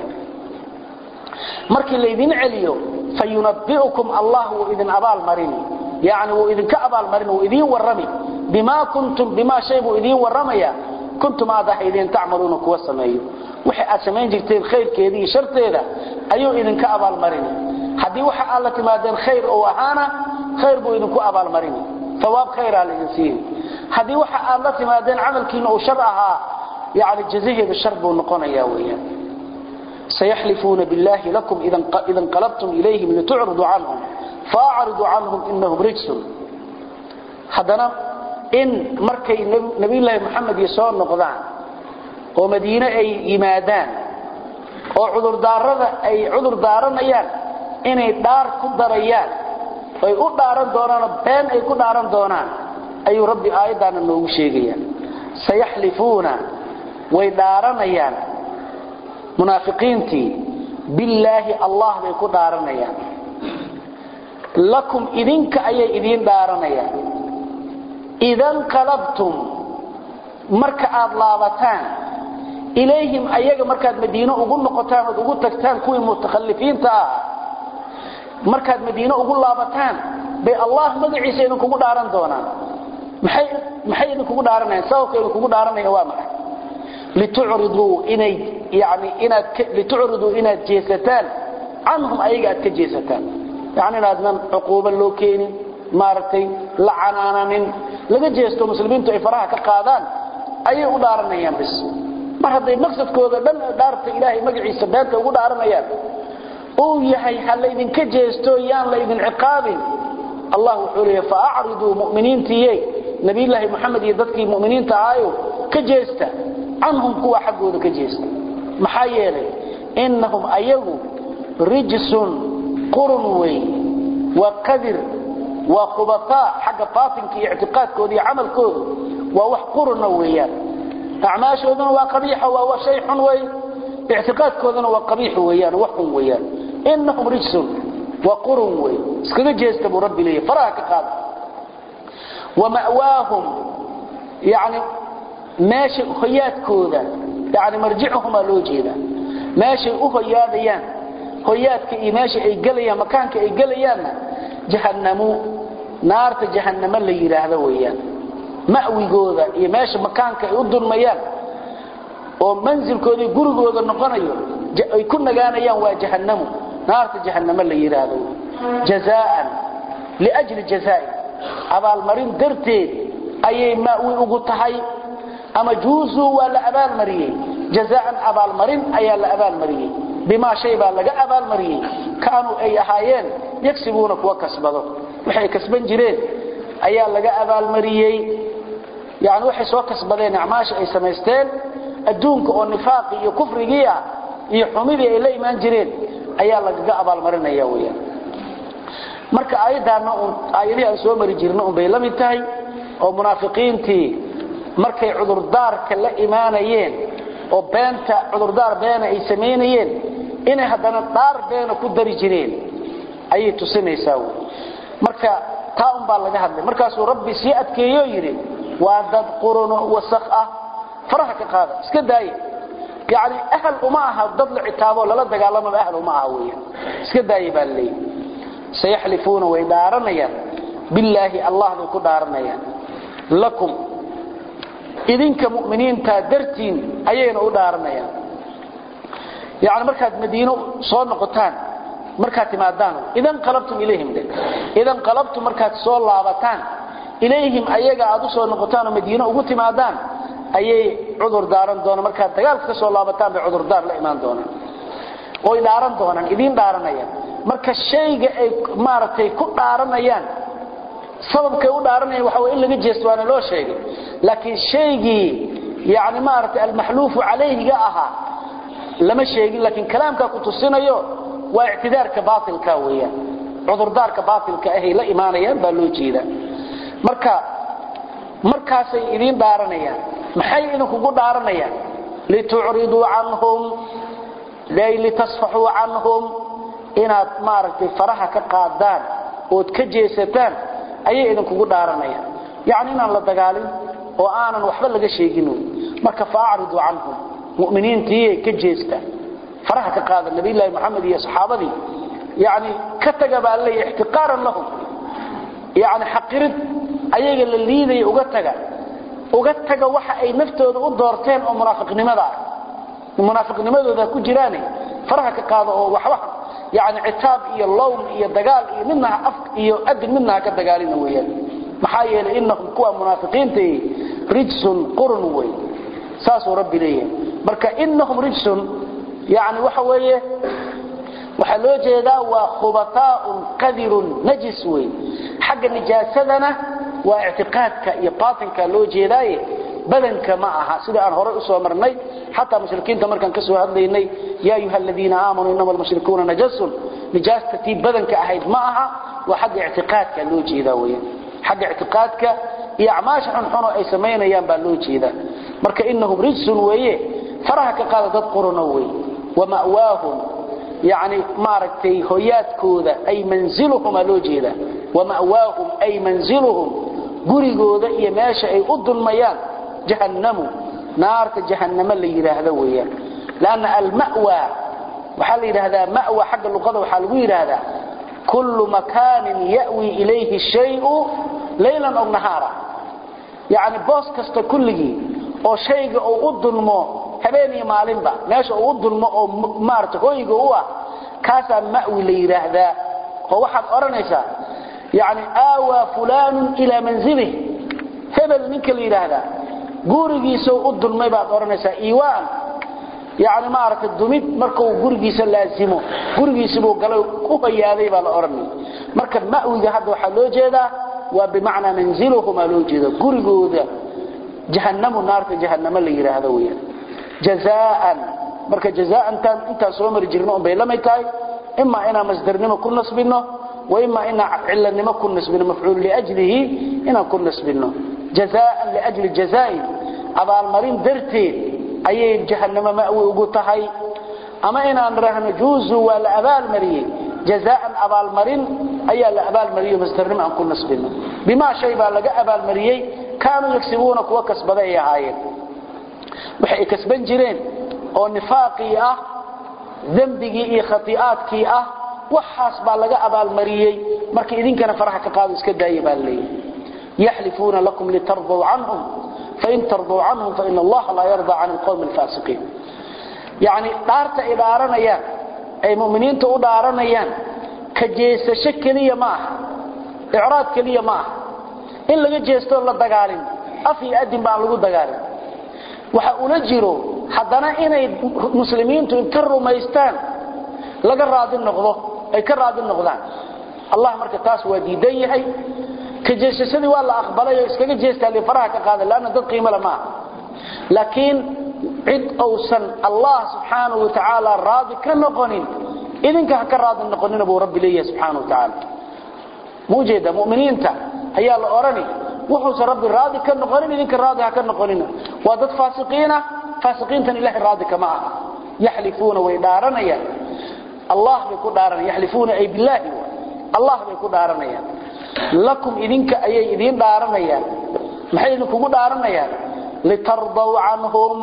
markii laydin celiyo fayunabiukum allah wuu idin abaalmarini yani wuu idinka abaalmarin wuu idiin warrami bimaa kuntum bimaa shay buu idiin warramaya kuntum aad ahaydeen tacmaluuna kuwa sameeyo wixii aad samayn jirteen khayrkeeda iyo sharteeda ayuu idinka abaalmarini haddii waxa aad la timaadeen khayr oo ahaana khayr buu idinku abaalmarini ثواب خير على الإنسان هذه وحا الله تمادين عمل كين أو شرعها يعني جزيه بالشر ونقون ياويا سيحلفون بالله لكم إذا انقلبتم إليهم لتعرضوا عنهم فأعرضوا عنهم إنهم رجس حدنا إن مركي نبي الله محمد يسوع نقضان ومدينة أي إمادان وعذر دارنا أي عذر دارنا أيان إني دار كدر أيان ay u dhaaran doonaan been ay ku dhaaran doonaan ayuu rabbi aayadana noogu sheegaya sayaxlifuuna way dhaaranayaan munaafiqiintii billaahi allah bay ku dhaaranayaan lakum idinka ayay idiin dhaaranayaan idan qalabtum marka aad laabataan ilayhim ayaga markaad madiino ugu noqotaan ood ugu tagtaan kuwii mutakhallifiinta ah markaad madiino ugu laabataan bay allah magaciisa idinkugu dhaaran doonaan maxay maxay idinkugu dhaaranayaan sababka idinkugu dhaaranayaan waa maxay litucriduu inay yani inaad litucriduu inaad jeesataan canhum ayaga aad ka jeesataan yani inaadnan cuquubo loo keenin maaragtay la canaananin laga jeesto muslimiintu ay faraha ka qaadaan ayay u dhaaranayaan bis mar hadday maqsadkooda dhan dhaarta ilaahay magaciisa beenta ugu dhaaranayaan uu yahay ha laydinka jeesto yaan laydin ciqaabin allah wuxuu leeyahay faacriduu mu'miniintiiyey nabiyullaahi moxamed iyo dadkii mu'miniinta ahaayo ka jeesta canhum kuwa xaggooda ka jeesta maxaa yeelay innahum ayagu rijsun qurun wey waa qadir waa khubataa xagga baatinka iyo ictiqaadkooda iyo camalkooda waa wax quruna weeyaan acmaashooduna waa qabiixa waa shay xun wey ictiqaadkooduna waa qabiix weeyaan wax xun weeyaan innahum rijsun wa qurun way iskaga jeesta buu rabbi leeyahay faraha ka qaada wa ma'waahum yani meesha hoyaadkooda yani marjicuhum aa loo jeedaa meeshay u hoyaadayaan hoyaadka iyo meesha ay gelayaan makaanka ay gelayaanna jahannamu naarta jahannamo la yidhaahdo weeyaan ma'wigooda iyo meesha makaanka ay u dulmayaan oo manzilkooda gurigooda noqonayo ay ku nagaanayaan waa jahannamu naarta jahannamo la yidhaahdo jazaan liajli jazaa'i abaalmarin darteed ayay ma'wi ugu tahay ama juuzuu waa la abaalmariyey jazaan abaalmarin ayaa la abaalmariyey bimaa shay baa laga abaalmariyey kaanuu ay ahaayeen yagsibuuna kuwa kasbado waxay kasban jireen ayaa laga abaalmariyey yani waxay soo kasbadeen acmaasha ay samaysteen adduunka oo nifaaqi iyo kufrigii ah iyo xumidii ay la imaan jireen ayaa lagaga abaalmarinaya weyaan marka aayaddaana un aayadihii aan soo mari jirna un bay la mid tahay oo munaafiqiintii markay cudurdaarka la imaanayeen oo beenta cudurdaar beena ay samaynayeen inay haddana dhaar beena ku dari jireen ayay tusinaysaa wy marka taa un baa laga hadlay markaasuu rabbi sii adkeeyo yidhi waa dad quruno wasakh ah faraha ka qaada iska daaya yani ahal uma aha dad la citaabo lala dagaalamaba ahal uma aha weya iska daaya baa laleeyahy sayaxlifuuna way dhaaranayaan billaahi allah bay ku dhaaranayaan lakum idinka mu'miniinta dartiin ayayna u dhaaranayaan yani markaad madiino soo noqotaan markaad timaadaan idan qalabtum ilayhim de idan qalabtum markaad soo laabataan ilayhim ayaga aad u soo noqotaan oo madiino ugu timaadaan ayay cudur daaran doonaan markaad dagaalka ka soo laabataan bay cudurdaar la imaan doonaan oy dhaaran doonaan idiin dhaaranayaan marka shayga ay maaragtay ku dhaaranayaan sababkay u dhaaranayaan waxa way in laga jeesto waana loo sheegay laakiin shaygii yani maaragtay almaxluufu calayhiga ahaa lama sheegin laakiin kalaamkaa ku tusinayo waa ictidaarka baatilka weeyaan cudurdaarka baatilka ahay la imaanayaan baa loo jeedaa marka markaasay idiin dhaaranayaan maxay idinkugu dhaaranayaan litucriduu canhum ay litasfaxuu canhum inaad maaragtay faraha ka qaadaan ood ka jeesataan ayay idinkugu dhaaranayaan yacni inaan la dagaalin oo aanan waxba laga sheegin wy marka faacriduu canhum mu'miniintiiyay ka jeesta faraha ka qaada nabiyullaahi moxamed iyo saxaabadii yani ka taga baa leeya ixtiqaaran lahum yani xaqirid ayaga la liidaya uga taga uga taga waxa ay naftooda u doorteen oo munaafiqnimada ah munaafiqnimadooda ku jiraan faraha ka qaado oo waxba yani citaab iyo lowm iyo dagaal iyo midna af iyo adin midna ka dagaalina weeyaan maxaa yeelay innahum kuwa munaafiqiinta rijsun qurun way saasuu rabbi leeyahay marka innahum rijsun yani waxa weeye waxaa loo jeedaa waa khubataaun qadirun najis wey xagga nijaasadana waa ictiqaadka iyo baatinka loo jeedaaye badanka ma aha sida aan horey usoo marnay xataa mushrikiinta markaan kasoo hadlaynay yaa ayuha aladiina aamanuu inama almushrikuuna najasun nijaasta tii badanka ahayd ma aha waa xagga ictiqaadka loo jeedaa weyan xagga ictiqaadka iyo acmaasha xunxuno ay samaynayaan baa loo jeedaa marka inahum rijsun weeye faraha ka qaada dad qurano wey wama'waahum yani maaragtay hoyaadkooda ay manziluhumaa loo jeedaa wama'waahum ay manziluhum gurigooda iyo meesha ay u dulmayaan jahannamu naarta jahannamo la yidhaahdo weeyaan lanna almawa waxaa la yidhaahdaa mawa xagga luqada waxaa lagu yidhaahdaa kullu makaanin ya'wi ilayhi shayu laylan ow nahaara yacni boos kasta kulligii oo shayga uu u dulmo habeen iyo maalinba meesha uu u dulmo oo maarata hoyga u ah kaasaa ma'wi la yidhaahdaa oo waxaad odhanaysaa yani aawaa fulaanun ilaa manzilih hebel ninka la yidhaahdaa gurigiisa u dulmay baad odhanaysaa iiwaan yani maaragtay dumid markuu gurigiisa laasimo gurigiisibuu galay u hayaaday baa la odhanaya marka ma'wiga hadda waxaa loo jeedaa waa bimacnaa manziluhumaa loo jeeda gurigooda jahannamu naarta jahannamo la yidhaahdo weyaan jazaan marka jazaantan intaan soo mari jirno unbay lamay tahay imaa inaan masdarnimo ku nasbino وإما إن علة ما كن نسبنا مفعول لأجله إن كن نسبنا جزاء لأجل جزاء أبا المرين درتي أي جهنم مأوي وقتهي أما إن أن رهن جوز ولا أبا المرين جزاء أبا المرين أي الأبا المرين مسترنم أن كن نسبنا بما شيء لقى أبا المرين كانوا يكسبونك وكسب ذي عاين وحي كسبان جرين أو نفاقي أه ذنبي إيه خطيئاتكي أه waxaas baa laga abaalmariyey marka idinkana faraha ka qaado iska daaya baa leeyahay yaxlifuuna lakum litardaw canhum fain tardaw canhum fain allaha laa yarda can alqowmi alfaasiqiin yacni dhaarta ay dhaaranayaan ay mu'miniinta u dhaaranayaan ka jeesasho keliya ma aha icraad keliya ma aha in laga jeestoo la dagaalin af iyo adin baan lagu dagaalin waxa ula jiro haddana inay muslimiintu inta rumaystaan laga raadi noqdo ay ka raadi noqdaan allah marka taas waa diidan yahay ka jeesashadii waa la aqbalay oo iskaga jeestaa li faraha ka qaada laana dad qiimo leh ma laakiin cid uusan allah subxaanahu wa tacaala raadi ka noqonin idinka ha ka raadi noqonina buu rabbi leeyahay subxaanahu wa tacaala muujeeda mu'miniinta ayaa la odhani wuxuusan rabbi raadi ka noqonin idinka raadi ha ka noqonina waa dad faasiqiina faasiqiintan ilahay raadi kama aha yaxlifuuna way dhaaranayaan allah bay ku dhaaranayaan yaxlifuuna ay billaahi allah bay ku dhaaranayaan lakum idinka ayay idiin dhaaranayaan maxay idinkugu dhaaranayaan litardaw canhum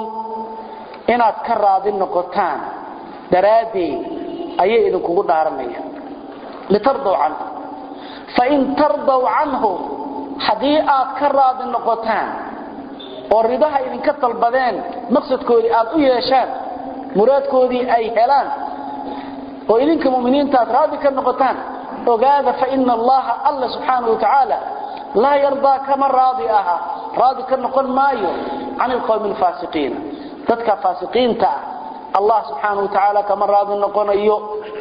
inaad ka raadi noqotaan daraaddeed ayay idinkugu dhaaranayaan litardaw canhum fain tardaw canhum haddii aad ka raadi noqotaan oo ridaha idinka dalbadeen maqsadkoodii aad u yeeshaan muraadkoodii ay helaan oo idinka muminiinta aad raadi ka noqotaan ogaada faina allaha alla subxaanahu watacaala laa yardaa kama raadi aha raadi ka noqon maayo can ilqowmi alfaasiqiina dadka faasiqiinta ah allah subxaanahu watacaala kama raadi noqonayo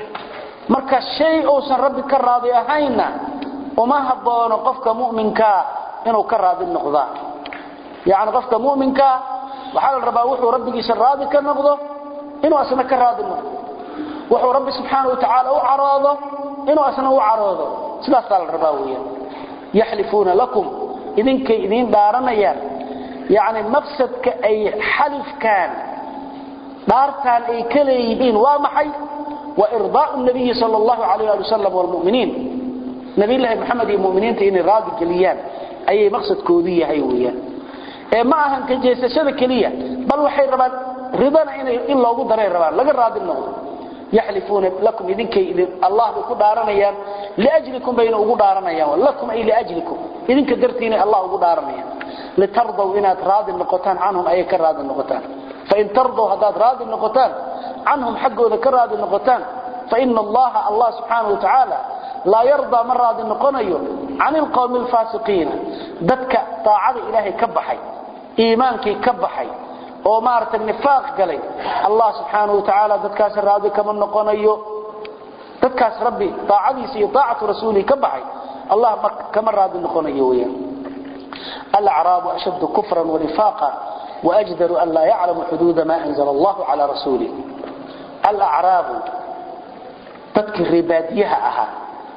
marka shay uusan rabbi ka raadi ahaynna uma haboono qofka mu'minkaa inuu ka raadi noqdaa yacni qofka mu'minkaa waxaa la rabaa wuxuu rabbigiisa raadi ka noqdo inuu asna ka raadi noqdo wuxuu rabbi subxaana watacaala u caroodo inuu asna u caroodo sidaasaa la rabaa weeyaan yaxlifuuna lakum idinkay idiin dhaaranayaan yacni maqsadka ay xalifkaan dhaartaan ay ka leeyihiin waa maxay wa irdaa'u nabiyi sala allahu calayh ali wasalam waalmu'miniin nabiyullaahi maxamed iyo mu'miniinta inay raadi geliyaan ayay maqsadkoodu yahay weeyaan ee ma ahan ka jeesashada keliya bal waxay rabaan ridana in loogu daray rabaan laga raadi noqdo yaxlifuuna lakum idinkay allah bay ku dhaaranayaan liajlikum bayna ugu dhaaranayaan lakum ay liajlikum idinka dartiinay allah ugu dhaaranayaan litardaw inaad raadi noqotaan canhum ayay ka raadi noqotaan fain tardow haddaad raadi noqotaan canhum xaggooda ka raadi noqotaan faina allaha allah subxaanahu wa tacaala laa yardaa ma raadi noqonayo can ilqowmi alfaasiqiina dadka daacada ilaahay ka baxay iimaankii ka baxay oo maaragtay nifaaq galay allah subxaanahu wa tacaala dadkaas raadi kama noqonayo dadkaas rabbi daacadiisa iyo daacatu rasuulihi ka baxay allah kama raadi noqonayo weyaan alacraabu ashaddu kufran wanifaaqa waajdaru an laa yaclamu xuduuda ma anzala allahu calaa rasuulih alacraabu dadkii reebaadiyaha ahaa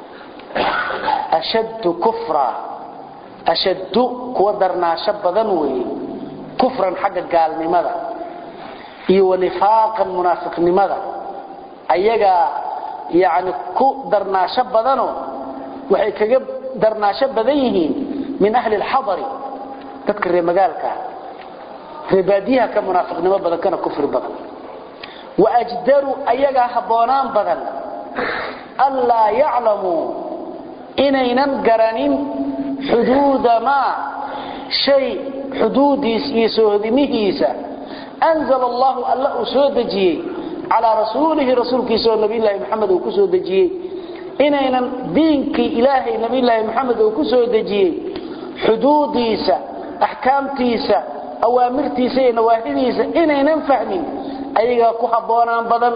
ashaddu kufra ashaddu kuwa darnaasho badan weeye kufran xagga gaalnimada iyo wanifaaqan munaafiqnimada ayagaa yani ku darnaasho badanoo waxay kaga darnaasho badan yihiin min ahli lxadari dadka reer magaalkaa reebaadiyaha ka munaafiqnimo badan kana kufri badan waajdaru ayagaa habboonaan badan anlaa yaclamuu inaynan garanin xuduuda maa shay xuduudiis iyo soohodimihiisa anzala allahu alla uu soo dejiyey calaa rasuulihi rasuulkiisa oo nabiyulaahi maxamed uu ku soo dejiyey inaynan diinkii ilaahay nabiyulaahi maxamed uu ku soo dejiyey xuduudiisa axkaamtiisa awaamirtiisa iyo nawaahidiisa inaynan fahmin ayagaa ku habboonaan badan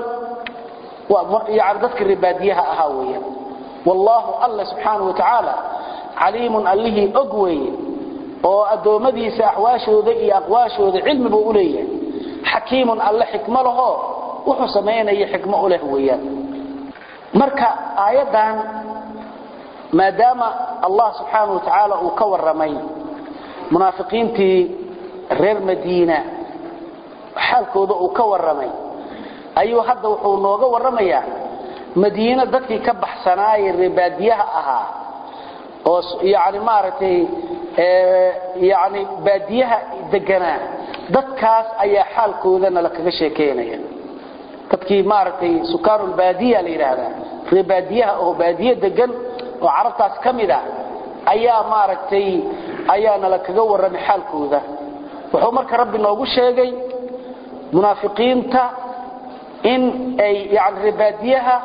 yani dadka ribaadiyaha ahaa weya wallaahu alla subxaanau wa tacaala caliimun allihii og weeye oo addoommadiisa axwaashooda iyo aqwaashooda cilmibu u leeyahay xakiimun alle xikmo lahoo wuxuu samaynaya xikmo u leh weeyaan marka aayaddan maadaama allah subxaanau wa tacaala uu ka warramay munaafiqiintii reer madiina xaalkooda uu ka warramay ayuu hadda wuxuu nooga warramayaa madiino dadkii ka baxsanaaye reebaadiyaha ahaa oo yani maaragtay yani baadiyaha deganaa dadkaas ayaa xaalkoodana la kaga sheekeynaya dadkii maaragtay sukaanulbaadiya la yidhaahdaa reebaadiyaha oo baadiye degan oo carabtaas ka mid a ayaa maaragtay ayaana la kaga warramay xaalkooda wuxuu marka rabbi noogu sheegay munaafiqiinta in ay yani reebaadiyaha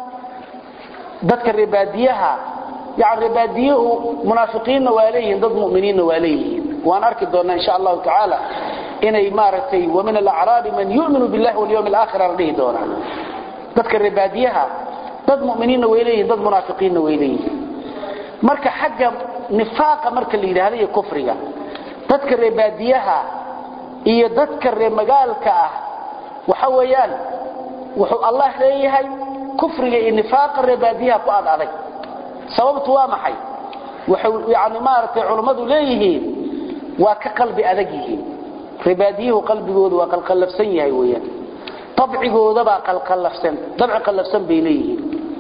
dadka reebaadiyaha yani reebaadiyuhu munaafiqiinna waa leeyihiin dad muminiinna waa leeyihiin waan arki doonnaa insha allahu tacaala inay maaragtay wamin alacraabi man yuminu billahi walyawmi alaakhira la dhihi doonaa dadka reebaadiyaha dad muminiinna way leeyihin dad munaafiqiinna way leeyihiin marka xagga nifaaqa marka la yidhaahdo iyo kufriga dadka reebaadiyaha iyo dadka reer magaalka ah waxa weeyaan wuxuu allah leeyahay kufriga iyo nifaaqa reebaadiyaha ku ad adag sababtu waa maxay waxay yani maaragtay culummadu leeyihiin waa ka qalbi adag yihiin reebaadiyuhu qalbigooda waa qalqallafsan yahay weeyaan dabcigoodabaa qalqallafsan dabci qallafsan bay leeyihiin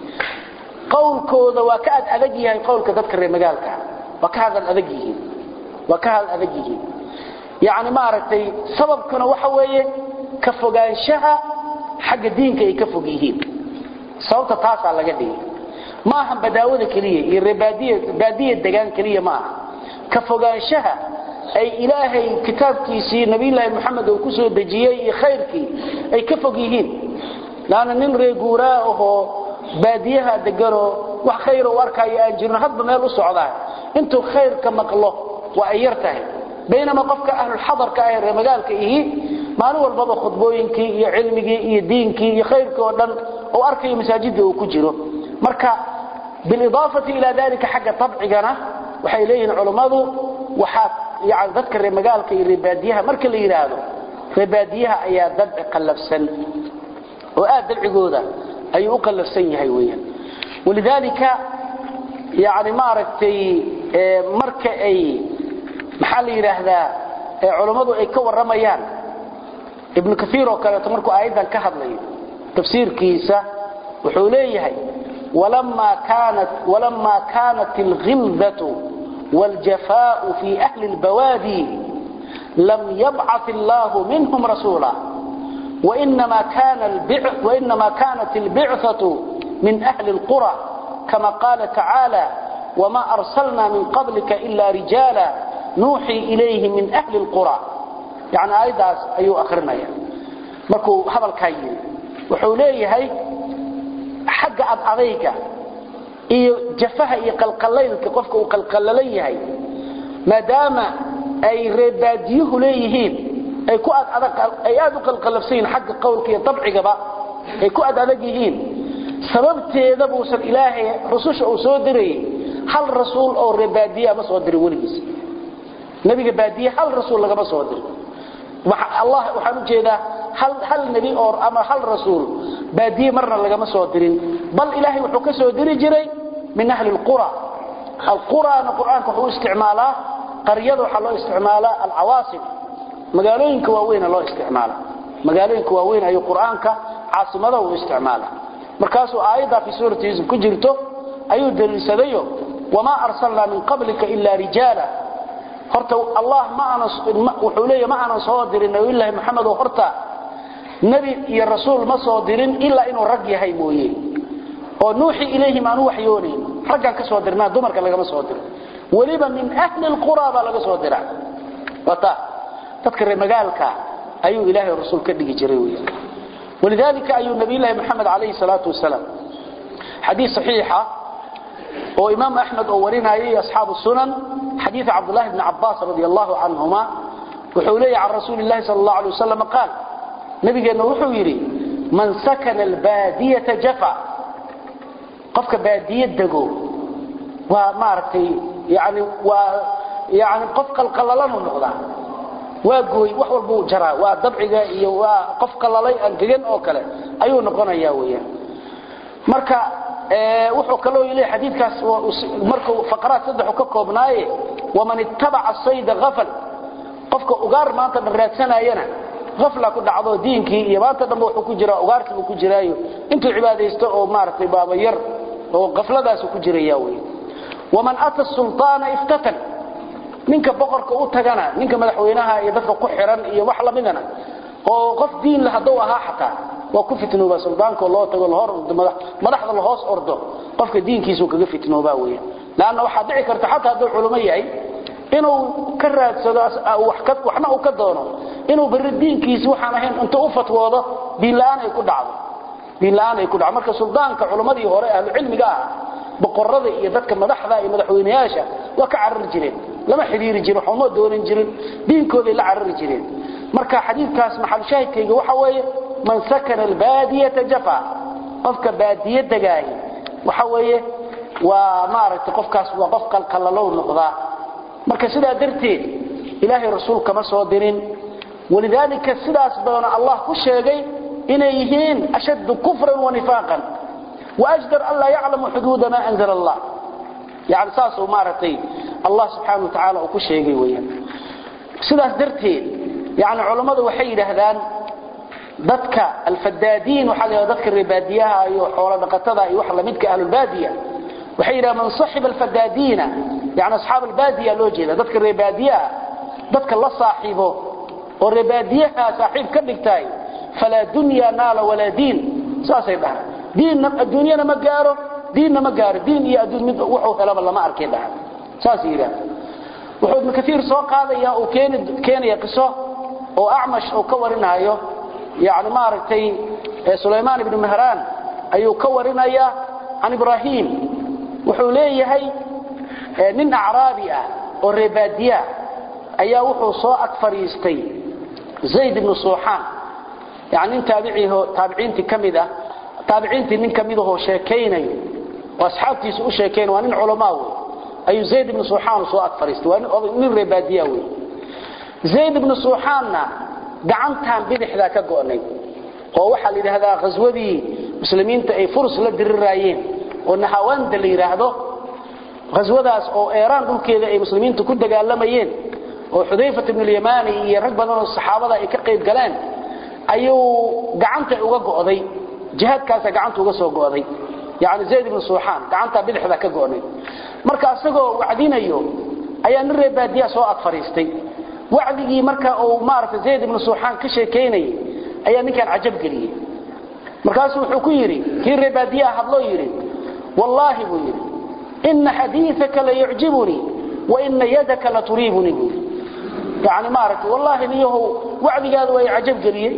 qowlkooda waa ka ad adag yahay qowlka dadka reer magaalka waa ka hadal adag yihiin waa ka hadal adag yihiin yani maaragtay sababkuna waxa weeye ka fogaanshaha xagga diinka ay ka fog yihiin sababta taasaa laga dhigay ma aha badaawada keliya iyo reebaadiya degaan keliya ma aha ka fogaanshaha ay ilaahay kitaabkiisii nabiyulaahi moxamed uu ku soo dejiyey iyo khayrkii ay ka fog yihiin laanna nin reeguuraa ahoo baadiyaha deganoo wax khayra u arkaayo aan jirin hadba meel u socdaa intuu khayrka maqlo waa ay yar tahay baynama qofka ahlulxadarka ah ee reer magaalka ihi maalin walbaba khudbooyinkii iyo cilmigii iyo diinkii iyo khayrkii oo dhan uu arkayo masaajidda uu ku jiro marka bilidaafati ilaa dalika xagga tabcigana waxay leeyihiin culummadu waxaa yani dadka reer magaalka iyo reebaadiyaha marka la yidhaahdo reebaadiyaha ayaa dabci qallafsan oo aad dabcigooda ayuu u qallafsan yahay weeyaan walidaalika yani maaragtay marka ay maxaa la yidhaahdaa culummadu ay ka warramayaan ibnu kaiir oo kaleeto markuu aayaddan ka hadlayo tafsiirkiisa wuxuu leeyahay walamaa kaanat alghildatu wاljafaau fi ahli اlbawaadi lam yabcaث allahu minhum rasuula وإنما, كان البع وإنما كانت البعثة من أهل القرى كما قال تعالى وما أرسلنا من قبلك إلا رجالا نوحي إليه من أهل القرى يعني أيضا أيو أخرنا يعني. markuu hadalkaa yiri wuxuu leeyahay xagga ad adayga iyo jafaha iyo qalqalaylka qofka uu qalqalalan yahay maadaama ay reebaadiyuhu leeyihiin ay ku ad adag ay aad u qalqalafsan yihiin xagga qowlka iyo dabcigaba ay ku ad adag yihiin sababteeda buusan ilaahay rususha uu soo dirayay hal rasuul oo reebaadiya ma soo dirin weligiis nabiga baadiye hal rasuul lagama soo dirin allah waxaan u jeedaa hal hal nabi oo ama hal rasuul baadiye marna lagama soo dirin bal ilaahay wuxuu ka soo diri jiray min ahli alqura alqura quraanka wuxuu isticmaalaa qaryada waxa loo isticmaalaa alawaasim magaalooyinka waaweyn loo isticmaalaa magaalooyinka waaweyn ayuu quraanka caasimada uu isticmaalaa markaasuu aayada fi suurati yusuf ku jirto ayuu daliilsadayo wama arsalna min qablika illa rijala horta allah ma ana wuxuu leeyahay ma ana soo dirin nabi ilaahi maxamed oo horta nabi iyo rasuul ma soo dirin illa inuu rag yahay mooyee oo nuuxi ilayhi ma anu waxyoonayn raggan ka soo dirnaa dumarka lagama soo dirin weliba min ahli alqura baa laga soo diraa wata dadka reer magaalka ayuu ilaahay rasuul ka dhigi jiray weeyaan ولذلك أي نبي الله محمد عليه الصلاة والسلام حديث صحيحة وإمام أحمد أولين أي أصحاب السنن حديث عبد الله بن عباس رضي الله عنهما وحولي عن رسول الله صلى الله عليه وسلم قال نبي قال وحويري من سكن البادية جفا قفك بادية دقو ومارتي يعني و يعني قفك القللان النقضة واغوي wax walba uu jaraa waa dabciga iyo waa qof qalalay angegan oo kale ayuu noqonayaa weeyaan marka ee wuxuu kale oo ilaa xadiidkaas markuu faqraad saddex ka koobnaaye waman ittaba'a sayda ghafal qofka ugaar maanta raadsanayana ghafla ku dhacdo diinkii iyo maanta dhanba wuxuu ku jiraa ugaarkii ku jiraayo intuu cibaadeysto oo maartay baaba yar oo ghafladaas ku jiraya weey waman ata sultaana iftatan ninka boqorka u tagana ninka madaxweynaha iyo dadka ku xiran iyo wax lamidana oo qof diin la haduu ahaa xataa waa ku fitnooba suldaanka loo tago la hor madaxda la hoos ordo qofka diinkiisu kaga fitnooba weeye laana waxa dhici karta xataa haduu culimo yahay inuu ka raadsado wax ka waxna uu ka doono inuu bari diinkiisa waxaan ahayn inta u fatwoodo diin la'aan ay ku dhacdo diin la'aan ay ku dhacdo marka suldaanka culimadii hore ahlu cilmiga ah boqorada iyo dadka madaxda iyo madaxweynayaasha waa ka carar jireen lama xiriiri jirin xumo doonan jirin diinkooda la carari jireen marka xadiidkaas maxal shaahidkayga waxa weeye man sakana albadiyata jafa qofka baadiye dagaay waxa weeye waa maaragtay qofkaas waa qof qalqalalow noqdaa marka sidaa darteed ilaahay rasuul kama soo dirin walidaalika sidaas baana allah ku sheegay inay yihiin ashaddu kufran wa nifaaqan واجدر الا يعلم حدود ما انزل الله يعني ساسو مارتي الله سبحانه وتعالى او كشيغي ويان sidaas darteed yani culimadu waxay yiraahdaan dadka alfadaadiin waxa la dadka ribaadiyaha iyo xoolo dhaqatada iyo wax la midka ahlul baadiya waxay yiraahdaan man sahib alfadaadiina yani ashaab albaadiya loo jeeda dadka ribaadiyaha dadka la saaxiibo oo ribaadiyaha saaxiib ka dhigtay fala dunya nala wala diin saasay dhahay diin adduunyana ma gaaro diinna ma gaaro diin iyo adduun mid wuxuu helaba lama arkay dhaha saas yiraahdo wuxuu ibn kathiir soo qaadaya oo keeni keenaya qiso oo acmash oo ka warinayo yaani ma aragtay Suleymaan ibn Mahran ayuu ka warinaya an Ibrahim wuxuu leeyahay nin acraabi ah oo reebaadiya ayaa wuxuu soo ag fariistay Zayd ibn Suhan yaani taabiciiho taabiciinti kamid ah taabiciintii nin kamid ah oo sheekeynayo oo asxaabtiisa u sheekeyn waa nin culama ah ayu zayd ibn suhan soo ag fariistay waa nin reebadiya wey zayd ibn suhanna gacantan bidixda ka go'nay oo waxa la yiraahdaa qaswadii muslimiinta ay furs la dirirayeen oo nahawanda la yiraahdo qaswadaas oo Iran dhulkeeda ay muslimiintu ku dagaalamayeen oo Xudayfa ibn al-Yamani iyo rag badan oo saxaabada ay ka qayb galeen ayuu gacanta uga go'day jihadkaas gacanta uga soo go'day yaani zayd ibn suhan gacanta bidixda ka go'nay marka asagoo wacdinayo ayaa nin reebaadiya soo ag fariistay wacdigii marka uu maartay zayd ibn suhan ka sheekeynay ayaa ninkan ajab galiyay markaas wuxuu ku yiri kii reebaadiya hadloo yiri wallahi buu yiri in hadithaka la yu'jibuni wa in yadaka la turibuni yaani maartay wallahi niyahu wacdigaadu way ajab galiyay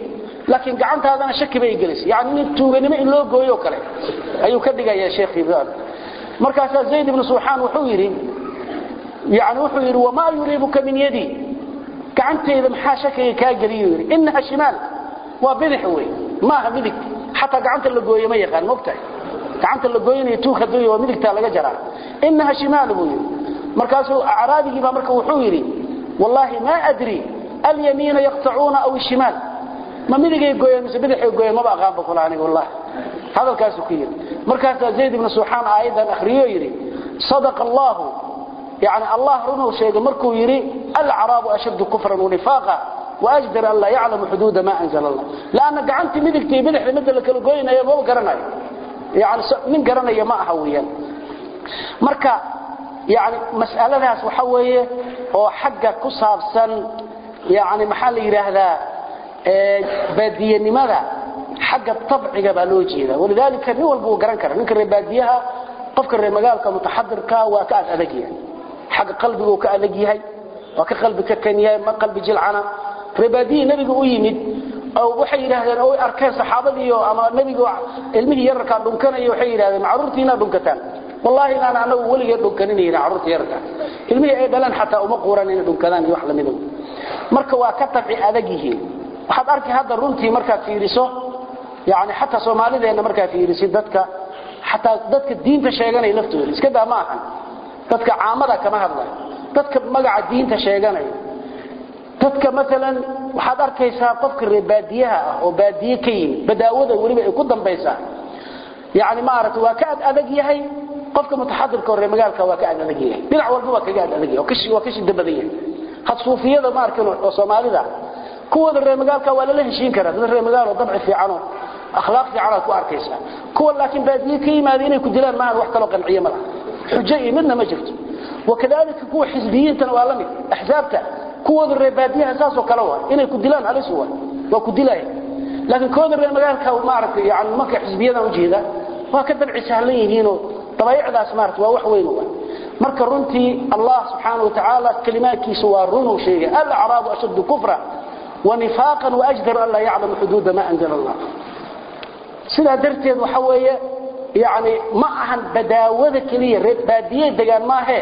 laakiin gacantaadana shaki bay gelisay yani nin tuuganimo in loo gooyo kale ayuu ka dhigayaa sheekhii markaasaa zayd ibnu suuxaan wuxuu yidhi yani wuxuu yidhi wamaa yuriibuka min yadii gacantayda maxaa shakiga kaa geliyo yidhi inaha shimaal waa bidix wey maaha midig xataa gacanta la gooye ma yaqaan mogtahay gacanta la gooynayo tuug hadduu waa midigtaa laga jaraa inaha shimaal buu yidhi markaasuu acraabigii baa marka wuxuu yidhi wallaahi maa adri alyamiina yaqtacuuna aw ishimaal ma midigay gooyeen mise bidixay gooyeen maba aqaanba kula aniga wallahi hadalkaasuu ku yidhi markaasaa zayd ibnu suuxaan aayaddan akhriyo yidhi sadaqa allahu يعني الله رنه شيء مركو يري العرب أشد كفرا ونفاقا وأجدر أن لا يعلم حدود ما أنزل الله لأن قعنت مدكتي بدح لمدى لك القوين يا بابا قرنا يعني من قرنا يا ما هويا مركا يعني مسألة ناس وحوية هو حق كصاب سن يعني محل يرهذا بادية لماذا حق الطبع قبلوجي ولذلك نول بو قرن كرن نكر باديها قفك الرمقال كمتحضر كا وكاد أذكيا حق قلبه وكألق يهي وكقلبك كان يهي ما قلب جلعنا رباديه نبي ويمد أو وحي يرهدان أو أركان صحابتي أما نبي علمه يركا دنكان وحي يرهدان معرورتينا دنكتان والله أنا أنا ولي دنكانين هنا عرورتي يركا علمه أيضا حتى أمقوران هنا دنكتان يوحل منه مركا وكتبع أذقيه waxaad arki hadda runtii markaad fiiriso yani xataa soomaalideenna markaad fiirisid dadka xataa dadka diinta sheeganaya laftooda iska daa ma ahan dadka caamada kama hadlayo dadka magaca diinta sheeganaya dadka maalan waxaad arkaysaa qofka reer baadiyaha ah oo baadiye ka yimid badaawada weliba ay ku dambaysaa yani maaragtay waa ka ad adag yahay qofka mutaxadirka oo reer magaalka waa ka ad adag yahay dhinac walba waa kaga ad adag yahay waa ka shida badan yahay had suufiyada ma arkin oo soomaalida kuwada reer magaalka waa lala heshiin karaa dad reer magaalo dabci fiican oo akhlaaq fiican aad ku arkaysaa kuwa laakiin baadiye ka yimaada inay ku dilaan maahan wax kaloo qanciye ma laha xujo iyo midna ma jirto wakadalika kuwa xisbiyiintana waa la mid axsaabta kuwooda reer baadiyaha saasoo kale waa inay ku dilaan halis waa waa ku dilaya laakiin kooda reer magaalka maaragtay yani marka xisbiyadan ujeeda waa ka dabci sahlan yihiinoo dabaayicdaas maarata waa wax weyn waa marka runtii allah subxaana wa tacaala kalimaadkiisa waa runuu sheegay alacraabu ashaddu kufra ونفاقا وأجدر أن لا يعلم حدود ما أنزل الله سيدا درتين وحوية يعني معهن بداوة كلية ريب بادية دقان ما هي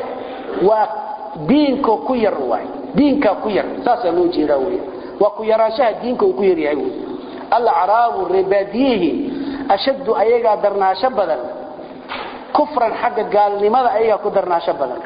ودينكو كير رواي دينكو كير ساسا نوجي راوية وكيراشها دينكو كير يعوي العراب الرباديه أشد أيقا درنا شبدا كفرا حق قال لماذا أيقا كدرنا شبدا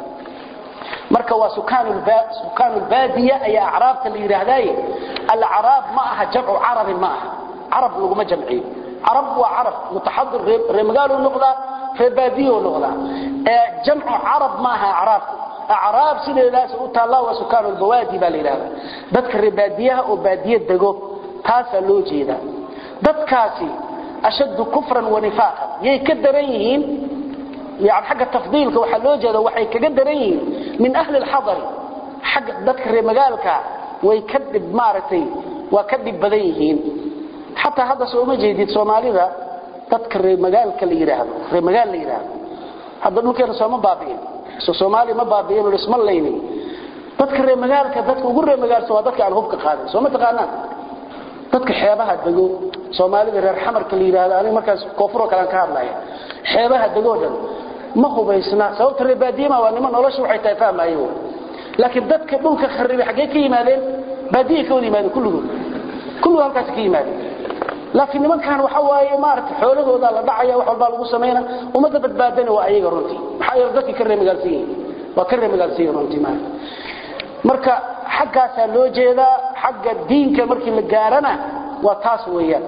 marka waa sukaan baadiya ayaa acraabta la yiraahday al arab ma aha jamcu arab ma aha arab laguma jamciyo arab waa arab mutahadir remagaalo noqda reebadiyo noqda ee jamcu arab ma aha arab arab sideedaas u taala waa sukaan bawaadi baa la yiraahdaa dadka reebadiyaha oo baadiya dago taas loo jeeda dadkaasi ashaddu kufran wa nifaqan yay ka daran yihiin يعني حق التفضيل كو حلو جدا waxay kaga daran yihiin min ahli al-hadar xaq dadka reer magaalka way kadib maartay waa kadib badan yihiin hatta hada soo ma jeedid Soomaalida dadka reer magaalka la yiraahdo reer magaal la yiraahdo hada dhulkeena soo ma baabiin soo Soomaali ma baabiin oo isma leeyni dadka reer magaalka dadka ugu reer magaalka waa dadka aan hubka qaaday soo ma taqaanaan dadka xeebaha dago Soomaalida reer xamarka la yiraahdo aniga markaas koonfur kale ka hadlaya xeebaha dagoodan ma hubaysna sababta reebaadiyama waa niman nolosha waxay tahay fahmayo laakiin dadka dhulka kharibay xagee ka yimaadeen baadiye ka wada yimaadeen kulligood kulligood halkaas ka yimaadeen laakiin nimankan waxa waaye maaragtay xoolahooda la dhacaya wax walba lagu sameeyna umada badbaadana waa ayaga runtii maxaa yeelay dadkii ka reemagaalsan yihiin waa ka reemagaalsan yihiin runtii maaragtay marka xaggaasaa loo jeedaa xagga diinka markii la gaarana waa taas weeyaan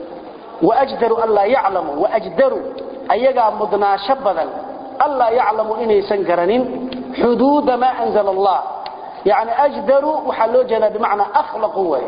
waajdaru an laa yaclamu waajdaru ayagaa mudnaasho badan alla yaclamu inaysan garanin xuduuda maa anzala allah yani ajdaru waxaa loo jeedaa bimacnaa akhlaqu way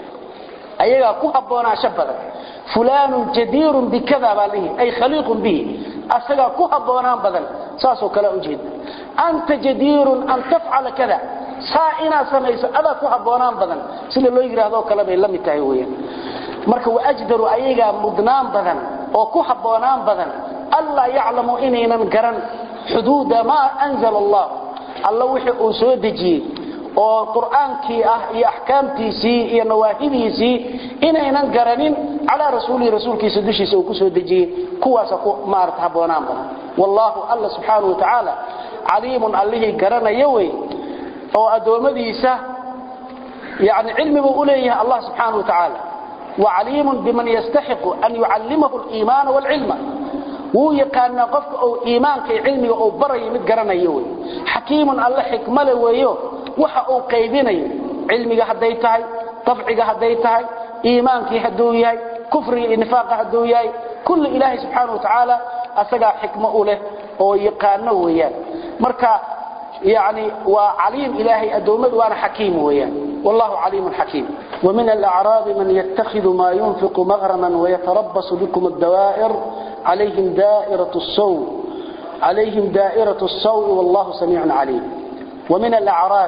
ayagaa ku habboonaasho badan fulaanun jadiirun bikada baa lihi ay khaliiqun bihi asagaa ku habboonaan badan saasoo kale ujeeda anta jadiirun an tafcala kada saa inaad samayso adaa ku habboonaan badan sida loo yidhaahdo kale bay la mid tahay weeyaan marka waajdaru ayagaa mudnaan badan oo ku habboonaan badan alla yaclamu inaynan garan xuduuda maa anzala allah alla wixii uu soo dejiyey oo qur'aankii ah iyo axkaamtiisii iyo nawaahidiisii inaynan garanin calaa rasuulihi rasuulkiisa dushiisa uu ku soo dejiyey kuwaasa ku maarata habboonaan badan wallaahu alla subxaanahu wa tacaala caliimun allihii garanaya wey oo addoommadiisa yani cilmi buu u leeyahay allah subxaanahu wa tacaala وعليم بمن يستحق أن يعلمه الإيمان والعلم wuu yaqaanaa qofka uu iimaanka iyo cilmiga uu barayo mid garanayo wey xakiimun alle xikmale weeyo waxa uu qaybinayo cilmiga hadday tahay dabciga hadday tahay iimaankii hadduu yahay kufriga iyo nifaaqa hadduu yahay kulli ilaahay subxaana wa tacaala asagaa xikmo u leh oo yaqaano weeyaan marka يعني وعليم إلهي أدومد وأنا حكيم ويا والله عليم حكيم ومن الأعراب من يتخذ ما ينفق مغرما ويتربص بكم الدوائر عليهم دائرة السوء عليهم دائرة السوء والله سميع عليم ومن الأعراب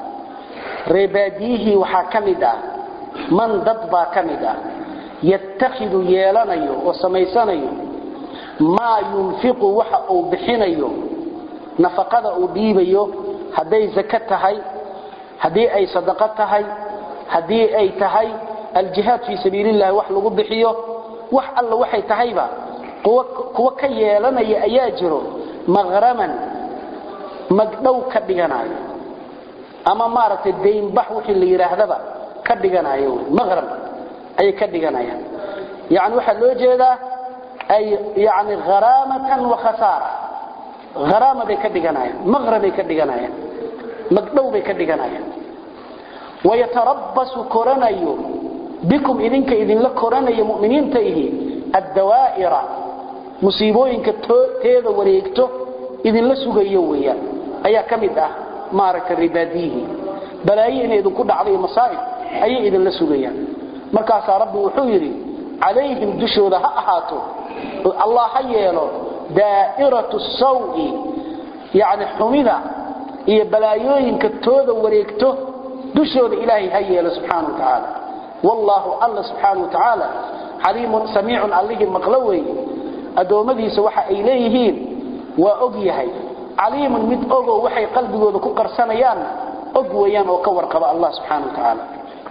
رباديه وحاكمدا من ضبا كمدا يتخذ يالنيو وسميسانيو ما ينفق وحا أو بحنيو nafaqada uu dhiibayo hadday zaka tahay haddii ay sadaqo tahay haddii ay tahay aljihaad fii sabiilillahi wax lagu bixiyo wax alla waxay tahayba kuwa ka yeelanaya ayaa jiro maqraman magdhow ka dhiganayo ama maaragtay daynbax wixii la yidhaahdaba ka dhiganayo maqram ayay ka dhiganayaan yani waxaa loo jeedaa ay yani haraamatan wa khasaara haraama bay ka dhiganayaan maqra bay ka dhiganayaan magdhow bay ka dhiganayaan wayatarabbasu koranayo bikum idinka idinla koranayo mu'miniinta ihi addawaa'ira musiibooyinka teeda wareegto idinla sugayo weeyaan ayaa ka mid ah maaragtay ribaadiyihi balaayo inay idinku dhacdo iyo masaa'ib ayay idinla sugayaan markaasaa rabbi wuxuu yidhi calayhim dushooda ha ahaato allah ha yeelo daa'iratu sawi yani xumida iyo balaayooyinka tooda wareegto dushooda ilaahay ha yeelo subxaana wa tacaala wallaahu alla subxaana wa tacaala caliimun samiicun allihii maqlo weeye addoommadiisa waxa ay leeyihiin waa og yahay caliimun mid ogoo waxay qalbigooda ku qarsanayaanna og weeyaan oo ka warqaba allah subxaana wa tacaala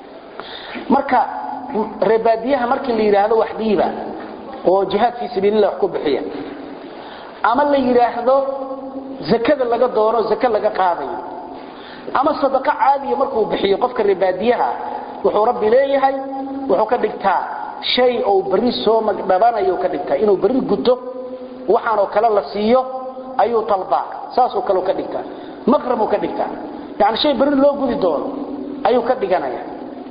marka reebaadiyaha markii la yidhaahdo wax dhiiba oo jihaad fii sabiilillah wax ku bixiya ama la yidhaahdo zakada laga doono zake laga qaadayo ama sadaqo caadiya markuu bixiyo qofka reebaadiyaha wuxuu rabbi leeyahay wuxuu ka dhigtaa shay ou berri soo magdhabanayo ka dhigtaa inuu berri guto waxaanoo kale la siiyo ayuu talbaa saasoo kaleo ka dhigtaa maqramuu ka dhigtaa yani shay berri loo gudi doono ayuu ka dhiganaya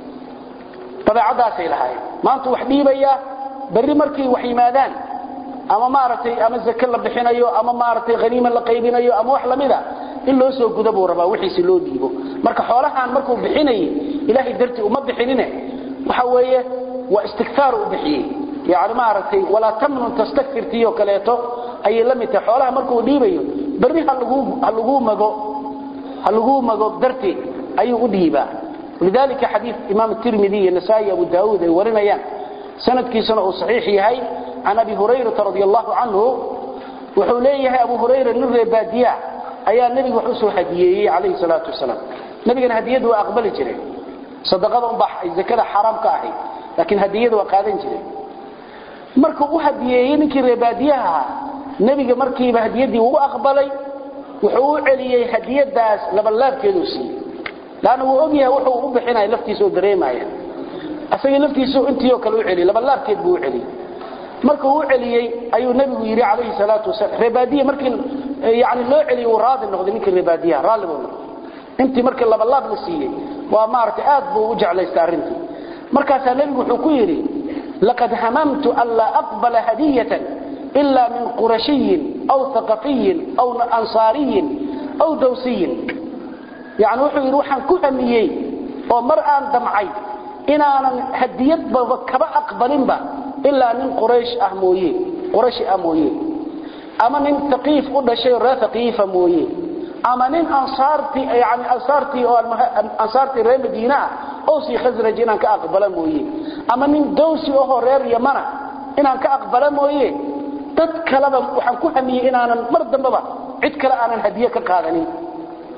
dabeecadaasay lahaayeen maanta wax dhiibayaa berri markay wax yimaadaan ama maaragtay ama zake la bixinayo ama maaragtay haniima la qaybinayo ama wax lamida in loo soo guda buu rabaa wixiisi loo dhiibo marka xoolahan markuu bixinayay ilaahay dartii uma bixinine waxa weeye waa istikfaar u bixiyey yani maaragtay walaa tamnun tastakfirtiyo kaleeto ayay la mid tahay xoolaha markuu dhiibayo berri ha laguu mago ha laguu mago dartii ayuu u dhiibaa lidalika xadiid imaam tirmidi iyo nasaa-i abu daawuud ay warinayaan sanadkiisuna uu saxiix yahay can abi hurayrata radi allahu canhu wuxuu leeyahay abu hurayra nin reebaadiya ayaa nebiga wax usoo hadiyeeyey calayhi salaatu wasalaam nebigana hadiyadu waa aqbali jiray sadaqada unbaa ay zakada xaaraam ka ahayd laakiin hadiyada waa qaadan jiray markuu u hadiyeeyey ninkii reebaadiyaha ahaa nebiga markiiba hadiyadii uu aqbalay wuxuu u celiyey hadiyadaas labalaabkeeduu siiyey laanna wuu ogyahay wuxuu u bixinaya laftiisa oo dareemaya asagii laftiisu intiioo kale u celiyey labalaabkeed buu u celiyey markuu u celiyey ayuu nebigu yidhi calayhi salaatu wasalaam reebaadiya markii yani loo celiyey uu raadi noqday ninkii reebaadiyaha raalli buu noqday intii markii labalaab la siiyey waa maaragtay aad buu u jeclaystay arrintii markaasaa nebigu wuxuu ku yidhi laqad hamamtu an laa aqbala hadiyatan ila min qurashiyin aw haqafiyin aw ansaariyin aw dawsiyin yani wuxuu yidhi waxaan ku hamiyey oo mar aan damcay inaanan hadiyadbaba kaba aqbalinba ilaa nin quraysh ah mooye qurashi ah mooye ama nin taqiif u dhashay oo reer taqiifa mooye ama nin ansaartii yani ansaartii oo ansaartii reer madiina ah oo sii khasraj inaan ka aqbala mooye ama nin dawsi ahoo reer yamana inaan ka aqbala mooye dad kaleba waxaan ku hamiyey inaanan mar dambaba cid kale aanan hadiye ka qaadanin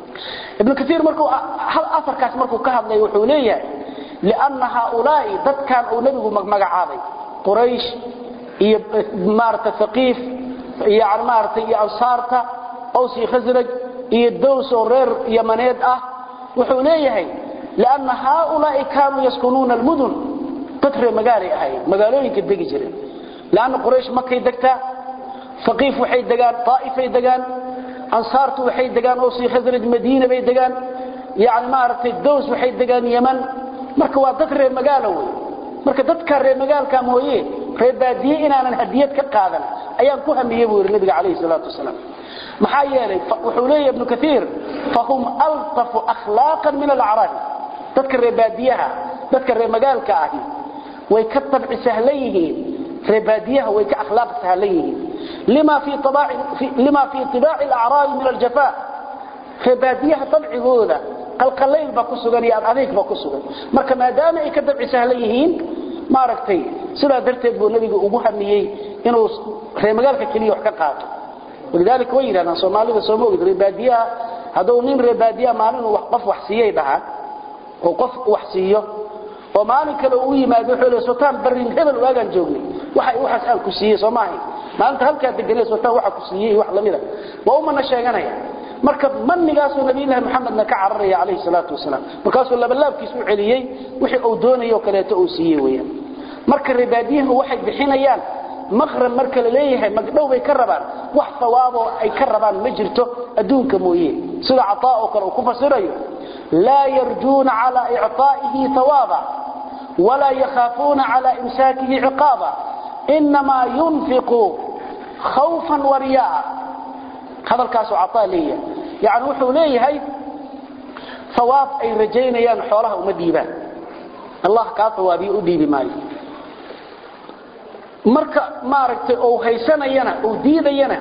ibn kathir markuu hal afarkaas markuu ka hadlay wuxuu leeyahay lianna haaulaa'i dadkan uu nebigu magacaabay quraysh iyo maarata haqiif yani maarata iyo ansaarta aws iyo khasraj iyo dows oo reer yamaneed ah wuxuu leeyahay lianna haaulaa'i kaanuu yaskunuuna almudun dad reer magaalay ahaayeen magaalooyinka degi jireen lianna quraysh makay degtaa haqiif waxay degaan taa'ifay degaan ansaartu waxay degaan aws iyo khasraj madiina bay degaan yani maaragtay dows waxay degaan yaman marka waa dad reer magaalo wey marka dadka reer magaalka mooye reer baadiye inaanan hadiyad ka qaadan ayaan ku hamiyey buu yidhi nabiga calayhi salaatu wasalaam maxaa yeelay wuxuu leeyahy ibnu kaiir fahum altafu akhlaaqan min alacraabi dadka reer baadiyaha dadka reer magaalka ahi way ka tabci sahlan yihiin reer baadiyaha way ka akhlaaq sahlan yihiin lima fii طibaaci alacraabi min aljafa reer baadiyaha dabcigooda qalqalayl baa ku sugan iyo adadiig baa ku sugan marka maadaama ay ka dabci sahlan yihiin maaragtay sidaa darteed buu nabiga ugu hamiyey inuu reer magaalka keliya wax ka qaato walidaalika way yidhahdaan soomaalida sooma ogid reer baadiyaha hadduu nin reer baadiyaha maalin uu qof wax siiyey dhahaan oo qof wax siiyo oo maalin kale uu yimaado wuxuu leeyahay sultaan barin hebel waagaan joognay waxa waxaas aan ku siiyey soo maahay maalinta halkaa deganay sultaan waxa ku siiyey wax lamida waa umana sheeganaya marka manigaasuu nabiyullaahi maxamedna ka cararaya calayhi salaatu wasalaam markaasuu labalaabkiis u celiyey wixii uu doonayoo kaleeto uu siiyey weeyaan marka reebaadiyahu waxay bixinayaan maqrab marka la leeyahay magdhow bay ka rabaan wax sawaaboo ay ka rabaan ma jirto adduunka mooye sida cataa oo kale uu ku fasirayo laa yarjuuna calaa icطaa'ihi hawaaba walaa yakhaafuuna calaa imsaakihi ciqaaba inamaa yunfiqu khawfan wariya'a hadalkaasuu cataa leeyahay yani wuxuu leeyahay hawaab ay rajaynayaan xoolaha uma dhiibaan allah kaa hawaabiyo u dhiibi maayo marka maaragtay uu haysanayana uu diidayana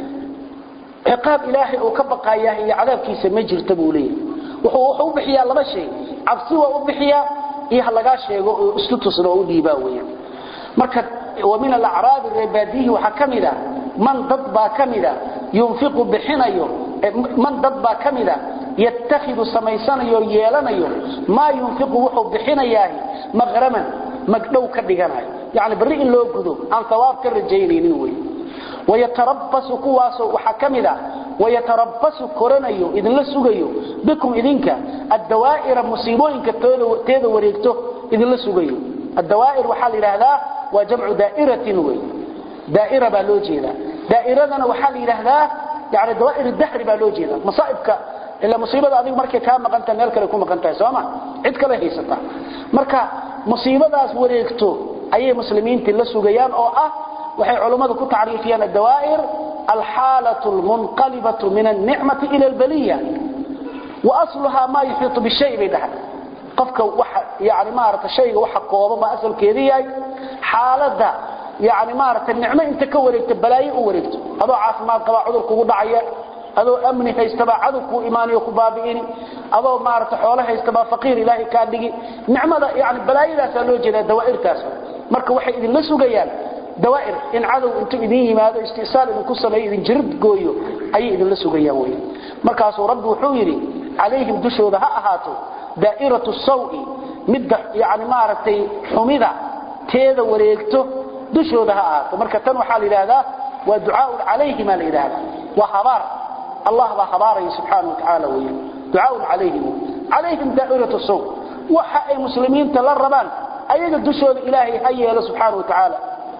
ciqaab ilaahay uu ka baqayaa iyo cadaabkiisa ma jirta buu leeyahay wuxuu wuxuu u bixiyaa laba shay cabsi waa u bixiyaa iyo ha lagaa sheego oo isku tusno oo u dhiibaa weeyaan marka wa min alacraabi reebaadiyihi waxaa ka mid a man dad baa ka mida yunfiqu bixinayo man dad baa ka mida yatakhidu samaysanayo yeelanayo maa yunfiqu wuxuu bixinayaa maqraman magdhow ka dhiganayo yani bari in loo gudo aan hawaab ka rajaynaynin wey wayatarabasu kuwaasoo waxaa ka mid a wayatarabasu koranayo idinla sugayo bikum idinka addawaa'ira musiibooyinka teeda wareegto idinla sugayo addawaa'ir waxaa la yidhaahdaa waa jamcu daa'iratin wey daa'ira baa loo jeedaa daa'iradana waxaa la yidhaahdaa yani dawaa'ir dahri baa loo jeedaa masaa'ibka ila musiibada adigu markay kaa maqan tahay meel kale ku maqan tahay sooma cid kale haysata marka musiibadaas wareegto ayay muslimiintii la sugayaan oo ah waxay culummadu ku tacriifiyaan addawaa'ir alxaalatu almunqalibatu min alnicmati ila albaliya wa asluhaa maa yuxiitu bishay bay dhahay qofka waxa yani maarata shayga waxa kooba baa asalkeeda yahay xaaladda yani maarata nicmo inta ka wareegto balaayo u wareegto adoo caafimaad qabaa cudur kugu dhacaya adoo amni haystabaa cadow kuu imaaniyo ku baabi'ini adoo maarata xoolo haystabaa faqiir ilaahay kaa dhigi nicmada yani balaayadaasaa loo jeedaa dawaa'irtaas marka waxay idinla sugayaan dawaa'ir in cadow intuu idin yimaado istisaal idinku sameeyo idin jirid gooyo ayay idinla sugayaan wey markaasuu rabbi wuxuu yidhi calayhim dushooda ha ahaato daa'iratu sawi midda yani maaragtay xumida teeda wareegto dushooda ha ahaato marka tan waxaa la yidhaahdaa waa ducaaun calayhima la yidhaahdaa waa habaar allah baa habaaraya subxaana wa tacaala wey ducaaun calayhim calayhim daa'iratu saw waxa ay muslimiinta la rabaan ayaga dushooda ilaahay ha yeelo subxaana wa tacaala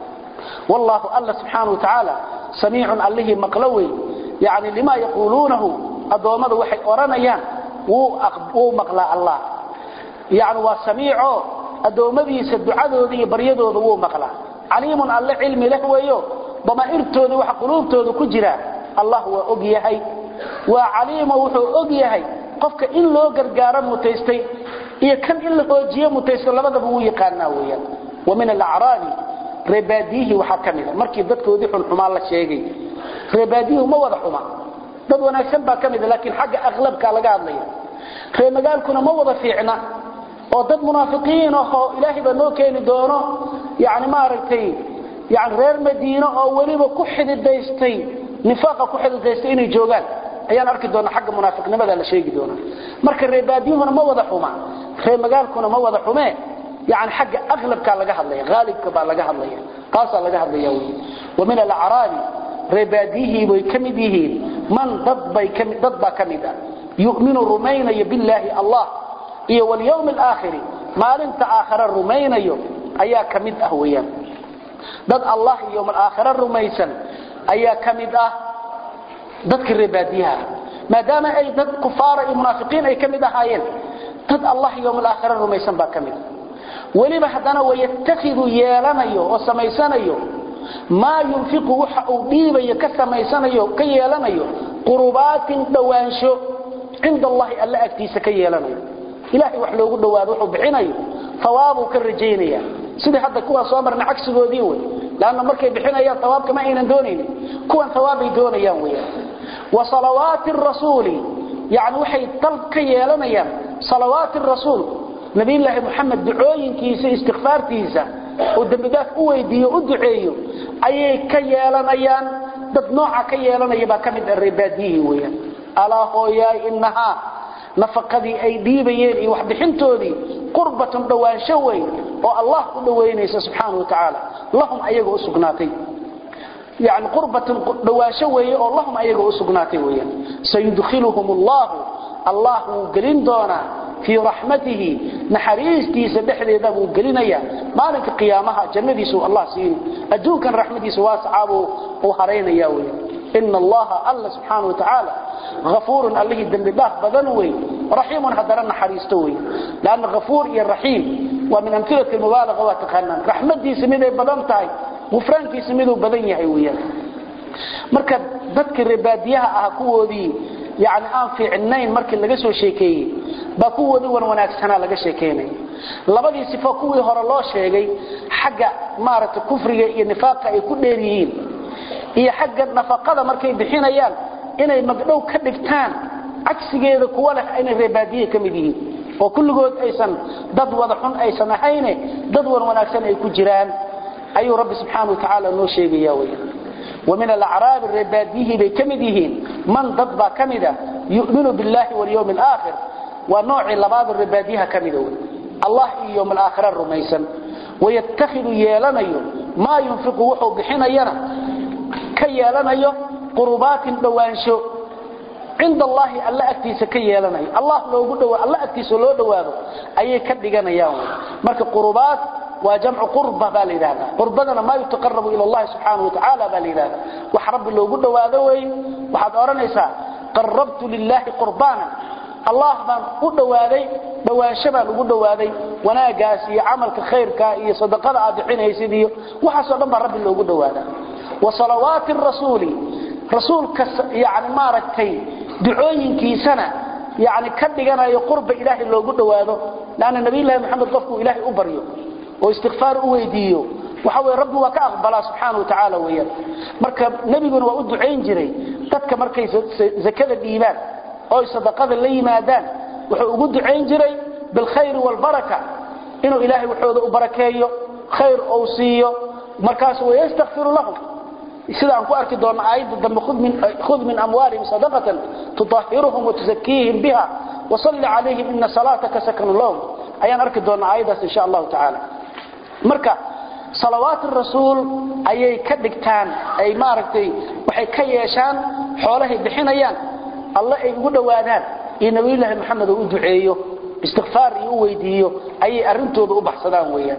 والله الله سبحانه وتعالى سميع الله مقلوي يعني لما يقولونه الضوامد وحي أرانيان وو مقلا الله يعني وسميع الضوامد يسدعاده ذي بريده وو مقلا عليم الله علم له ويو بما إرتوذ وحقلوبتوذ كجرا الله هو أقيهي وعليم وحو أقيهي قفك إن لو قرقارا متيستي إيا كان إلا قوجيه متيستي لبدا بو يقانا ويا ومن الأعراب reebaadiyihi waxaa ka mida markii dadkoodii xunxumaa la sheegay reebaadiyuhu ma wada xuma dad wanaagsan baa ka mida laakiin xagga aqlabka laga hadlaya ree magaalkuna ma wada fiicna oo dad munaafiqiin ahoo ilaahay baa noo keeni doono yani maaragtay yani reer madiino oo weliba ku xididaystay nifaaqa ku xididaystay inay joogaan ayaan arki doonaa xagga munaafiqnimada la sheegi doonaa marka reebaadiyuhuna ma wada xuma ree magaalkuna ma wada xumee yani xagga aqlabkaa laga hadlaya haalibka baa laga hadlaya taasaa laga hadlaya wy wa min alacraabi reebaadiyihii bay ka mid yihiin man dad baa ka mid ah yuminu rumaynayo billaahi allah iyo walyawmi alaakhiri maalinta aakhare rumaynayo ayaa ka mid ah weyaan dad allah iyo yowm alaakhire rumaysan ayaa ka mid ah dadka reebaadiyaha maadaama ay dad kufaara iyo munaafiqiin ay ka mid ahaayeen dad allah iyo yowm alaakhire rumaysan baa ka mid weliba haddana wayattakidu yeelanayo oo samaysanayo maa yunfiqu waxa uu dhiibayo ka samaysanayo ka yeelanayo qurubaatin dhowaansho cinda allahi alla agtiisa ka yeelanayo ilaahay wax loogu dhowaado wuxuu bixinayo hawaabuu ka rajaynaya sidii hadda kuwaan soo marna cagsigoodii wey lanna markay bixinayaan hawaabka ma aynan doonaynin kuwan hawaabbay doonayaan weyaan wa salawaati rasuuli yani waxay dalb ka yeelanayaan salawaati rasuul nabiyulaahi muxamed ducooyinkiisa istikfaartiisa oo dembidaaf u weydiiyo u duceeyo ayay ka yeelanayaan dad nooca ka yeelanaya baa ka mid ah reebaadiyihii weyaan alaa hooyaay inahaa nafaqadii ay dhiibayeen iyo waxbixintoodii qurbatun dhowaansho weyn oo allah u dhowaynaysa subxaana wa tacaala lahum ayaga u sugnaatay yani qurbatun dhowaansho weeye oo lahum ayaga u sugnaatay weyaan sayudkhiluhum allahu allah wuu gelin doonaa fii raxmatihi naxariistiisa dhexdeeda buu gelinaya maalinka qiyaamaha jannadiisu allah siin adduunkan raxmadiisa waasacaabuu uu haraynaya wey ina allaha alla subxaana watacaala afuurun allihii dembi dhaaf badan wey raxiimun haddana naxariisto wey lanna afuur iyo raxiim waa min amilati mubaalaga waa taqaanaan raxmadiisa miday badan tahay gufraankiisa miduu badan yahay weyaan marka dadka reebaadiyaha ah kuwoodii yani aan fiicnayn markii laga soo sheekeeyey baa kuwoodii wan wanaagsanaa laga sheekeynaya labadii sifo kuwii hore loo sheegay xagga maaragtay kufriga iyo nifaaqa ay ku dheer yihiin iyo xagga nafaqada markay bixinayaan inay magdhow ka dhigtaan cagsigeeda kuwa leh inay reebaadiye ka mid yihiin oo kulligood aysan dad wada xun aysan ahayne dad wan wanaagsan ay ku jiraan ayuu rabbi subxaana wa tacaala noo sheegaya weya ومن الأعراب الرباديه بكمدهين من ضد كمدة يؤمن بالله واليوم الآخر ونوع لبعض الرباديه كمدة الله يوم الآخر الرميسا ويتخذ يالنيو ما ينفق وحو بحنينا كي يالنيو قربات دوانشو عند الله الله أكتيس كي يالنيو الله لو قدوا الله أكتيس لو دوانو أي كدقنا يوم مرك قربات وجمع قربة بالإلهة قربنا ما يتقرب إلى الله سبحانه وتعالى بالإلهة وحرب اللي قد واذوي وحد أرنيسا قربت لله قربانا الله بان قد واذي بواشبا قد واذي وناقاسي عملك خيرك صدقاء عادحين يسيدي وحسب من رب اللي قد واذا وصلوات الرسول رسول يعني ما ركتي دعوين كي سنة يعني كدغنا يقرب إلهي اللي قد واذو لأن النبي الله محمد قفه إلهي أبريو oo istighfar u weydiiyo waxa way rabbi waa ka aqbala subhanahu wa ta'ala weeyaan marka nabiguna waa u duceyn jiray dadka markay zakada dhiibaan oo sadaqada la yimaadaan wuxuu ugu duceyn jiray bil khayr wal baraka inuu ilaahay wuxuu u barakeeyo khayr oo siiyo markaas way istaghfiru lahum sida aan ku arki doono aayada dambe khud min khud min amwalihim sadaqatan tutahhiruhum wa tuzakkihim biha wa salli alayhim inna salataka sakanun lahum ayaan arki doona aayadaas insha Allah ta'ala marka salawaatu rasuul ayay ka dhigtaan ay maaragtay waxay ka yeeshaan xoolahay bixinayaan alla ay ugu dhawaadaan iyo nabiyullaahi maxamed uu duceeyo istighfar iyo u weydiiyo ayay arintooda u baxsadaan weeyaan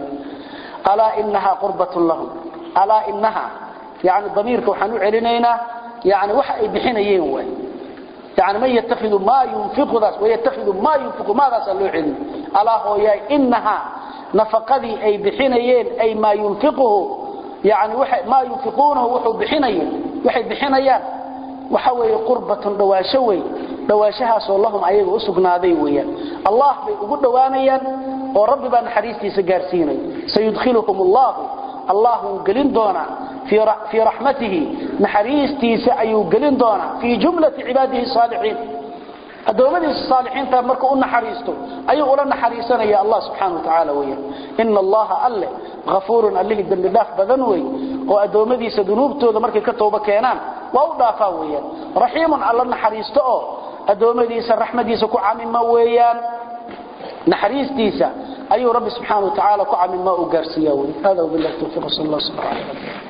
ala innaha qurbatun lahum ala innaha yaani damiirka waxaan u celinaynaa yaani waxa ay bixinayeen way يعني من يتخذ ما ينفق ذا ويتخذ ما ينفق ماذا سألوه علم ألا هو يا إنها نفقدي أي بحنيين أي ما ينفقه يعني ما ينفقونه وحو بحنيين وحي بحنيان وحوي قربة دواشوي دواشها سولهم أيضا أسقنا ذي ويا الله بيقول دوانيا ورب بان حريستي سقارسيني سيدخلهم الله الله قلن دونا في في رحمته نحريستي سأيو قلن دونا في جملة عباده الصالحين أدومدي الصالحين تمركوا أن حريستو أي أولا نحريسنا يا الله سبحانه وتعالى ويا إن الله أله غفور أله الدم الله بذنوي وأدومدي سدنوبتو ذا مركي كتوبة كينان waa u dhaafaa weeyaan raxiimun alla naxariisto oo adoomadiisa raxmadiisa ku camima weeyaan naxariistiisa ayuu rabbi subxaanahu wa tacaala ku camima u gaarsiiyaa wey hada wabillahi tawfiiq sal allah subhanahu wa taala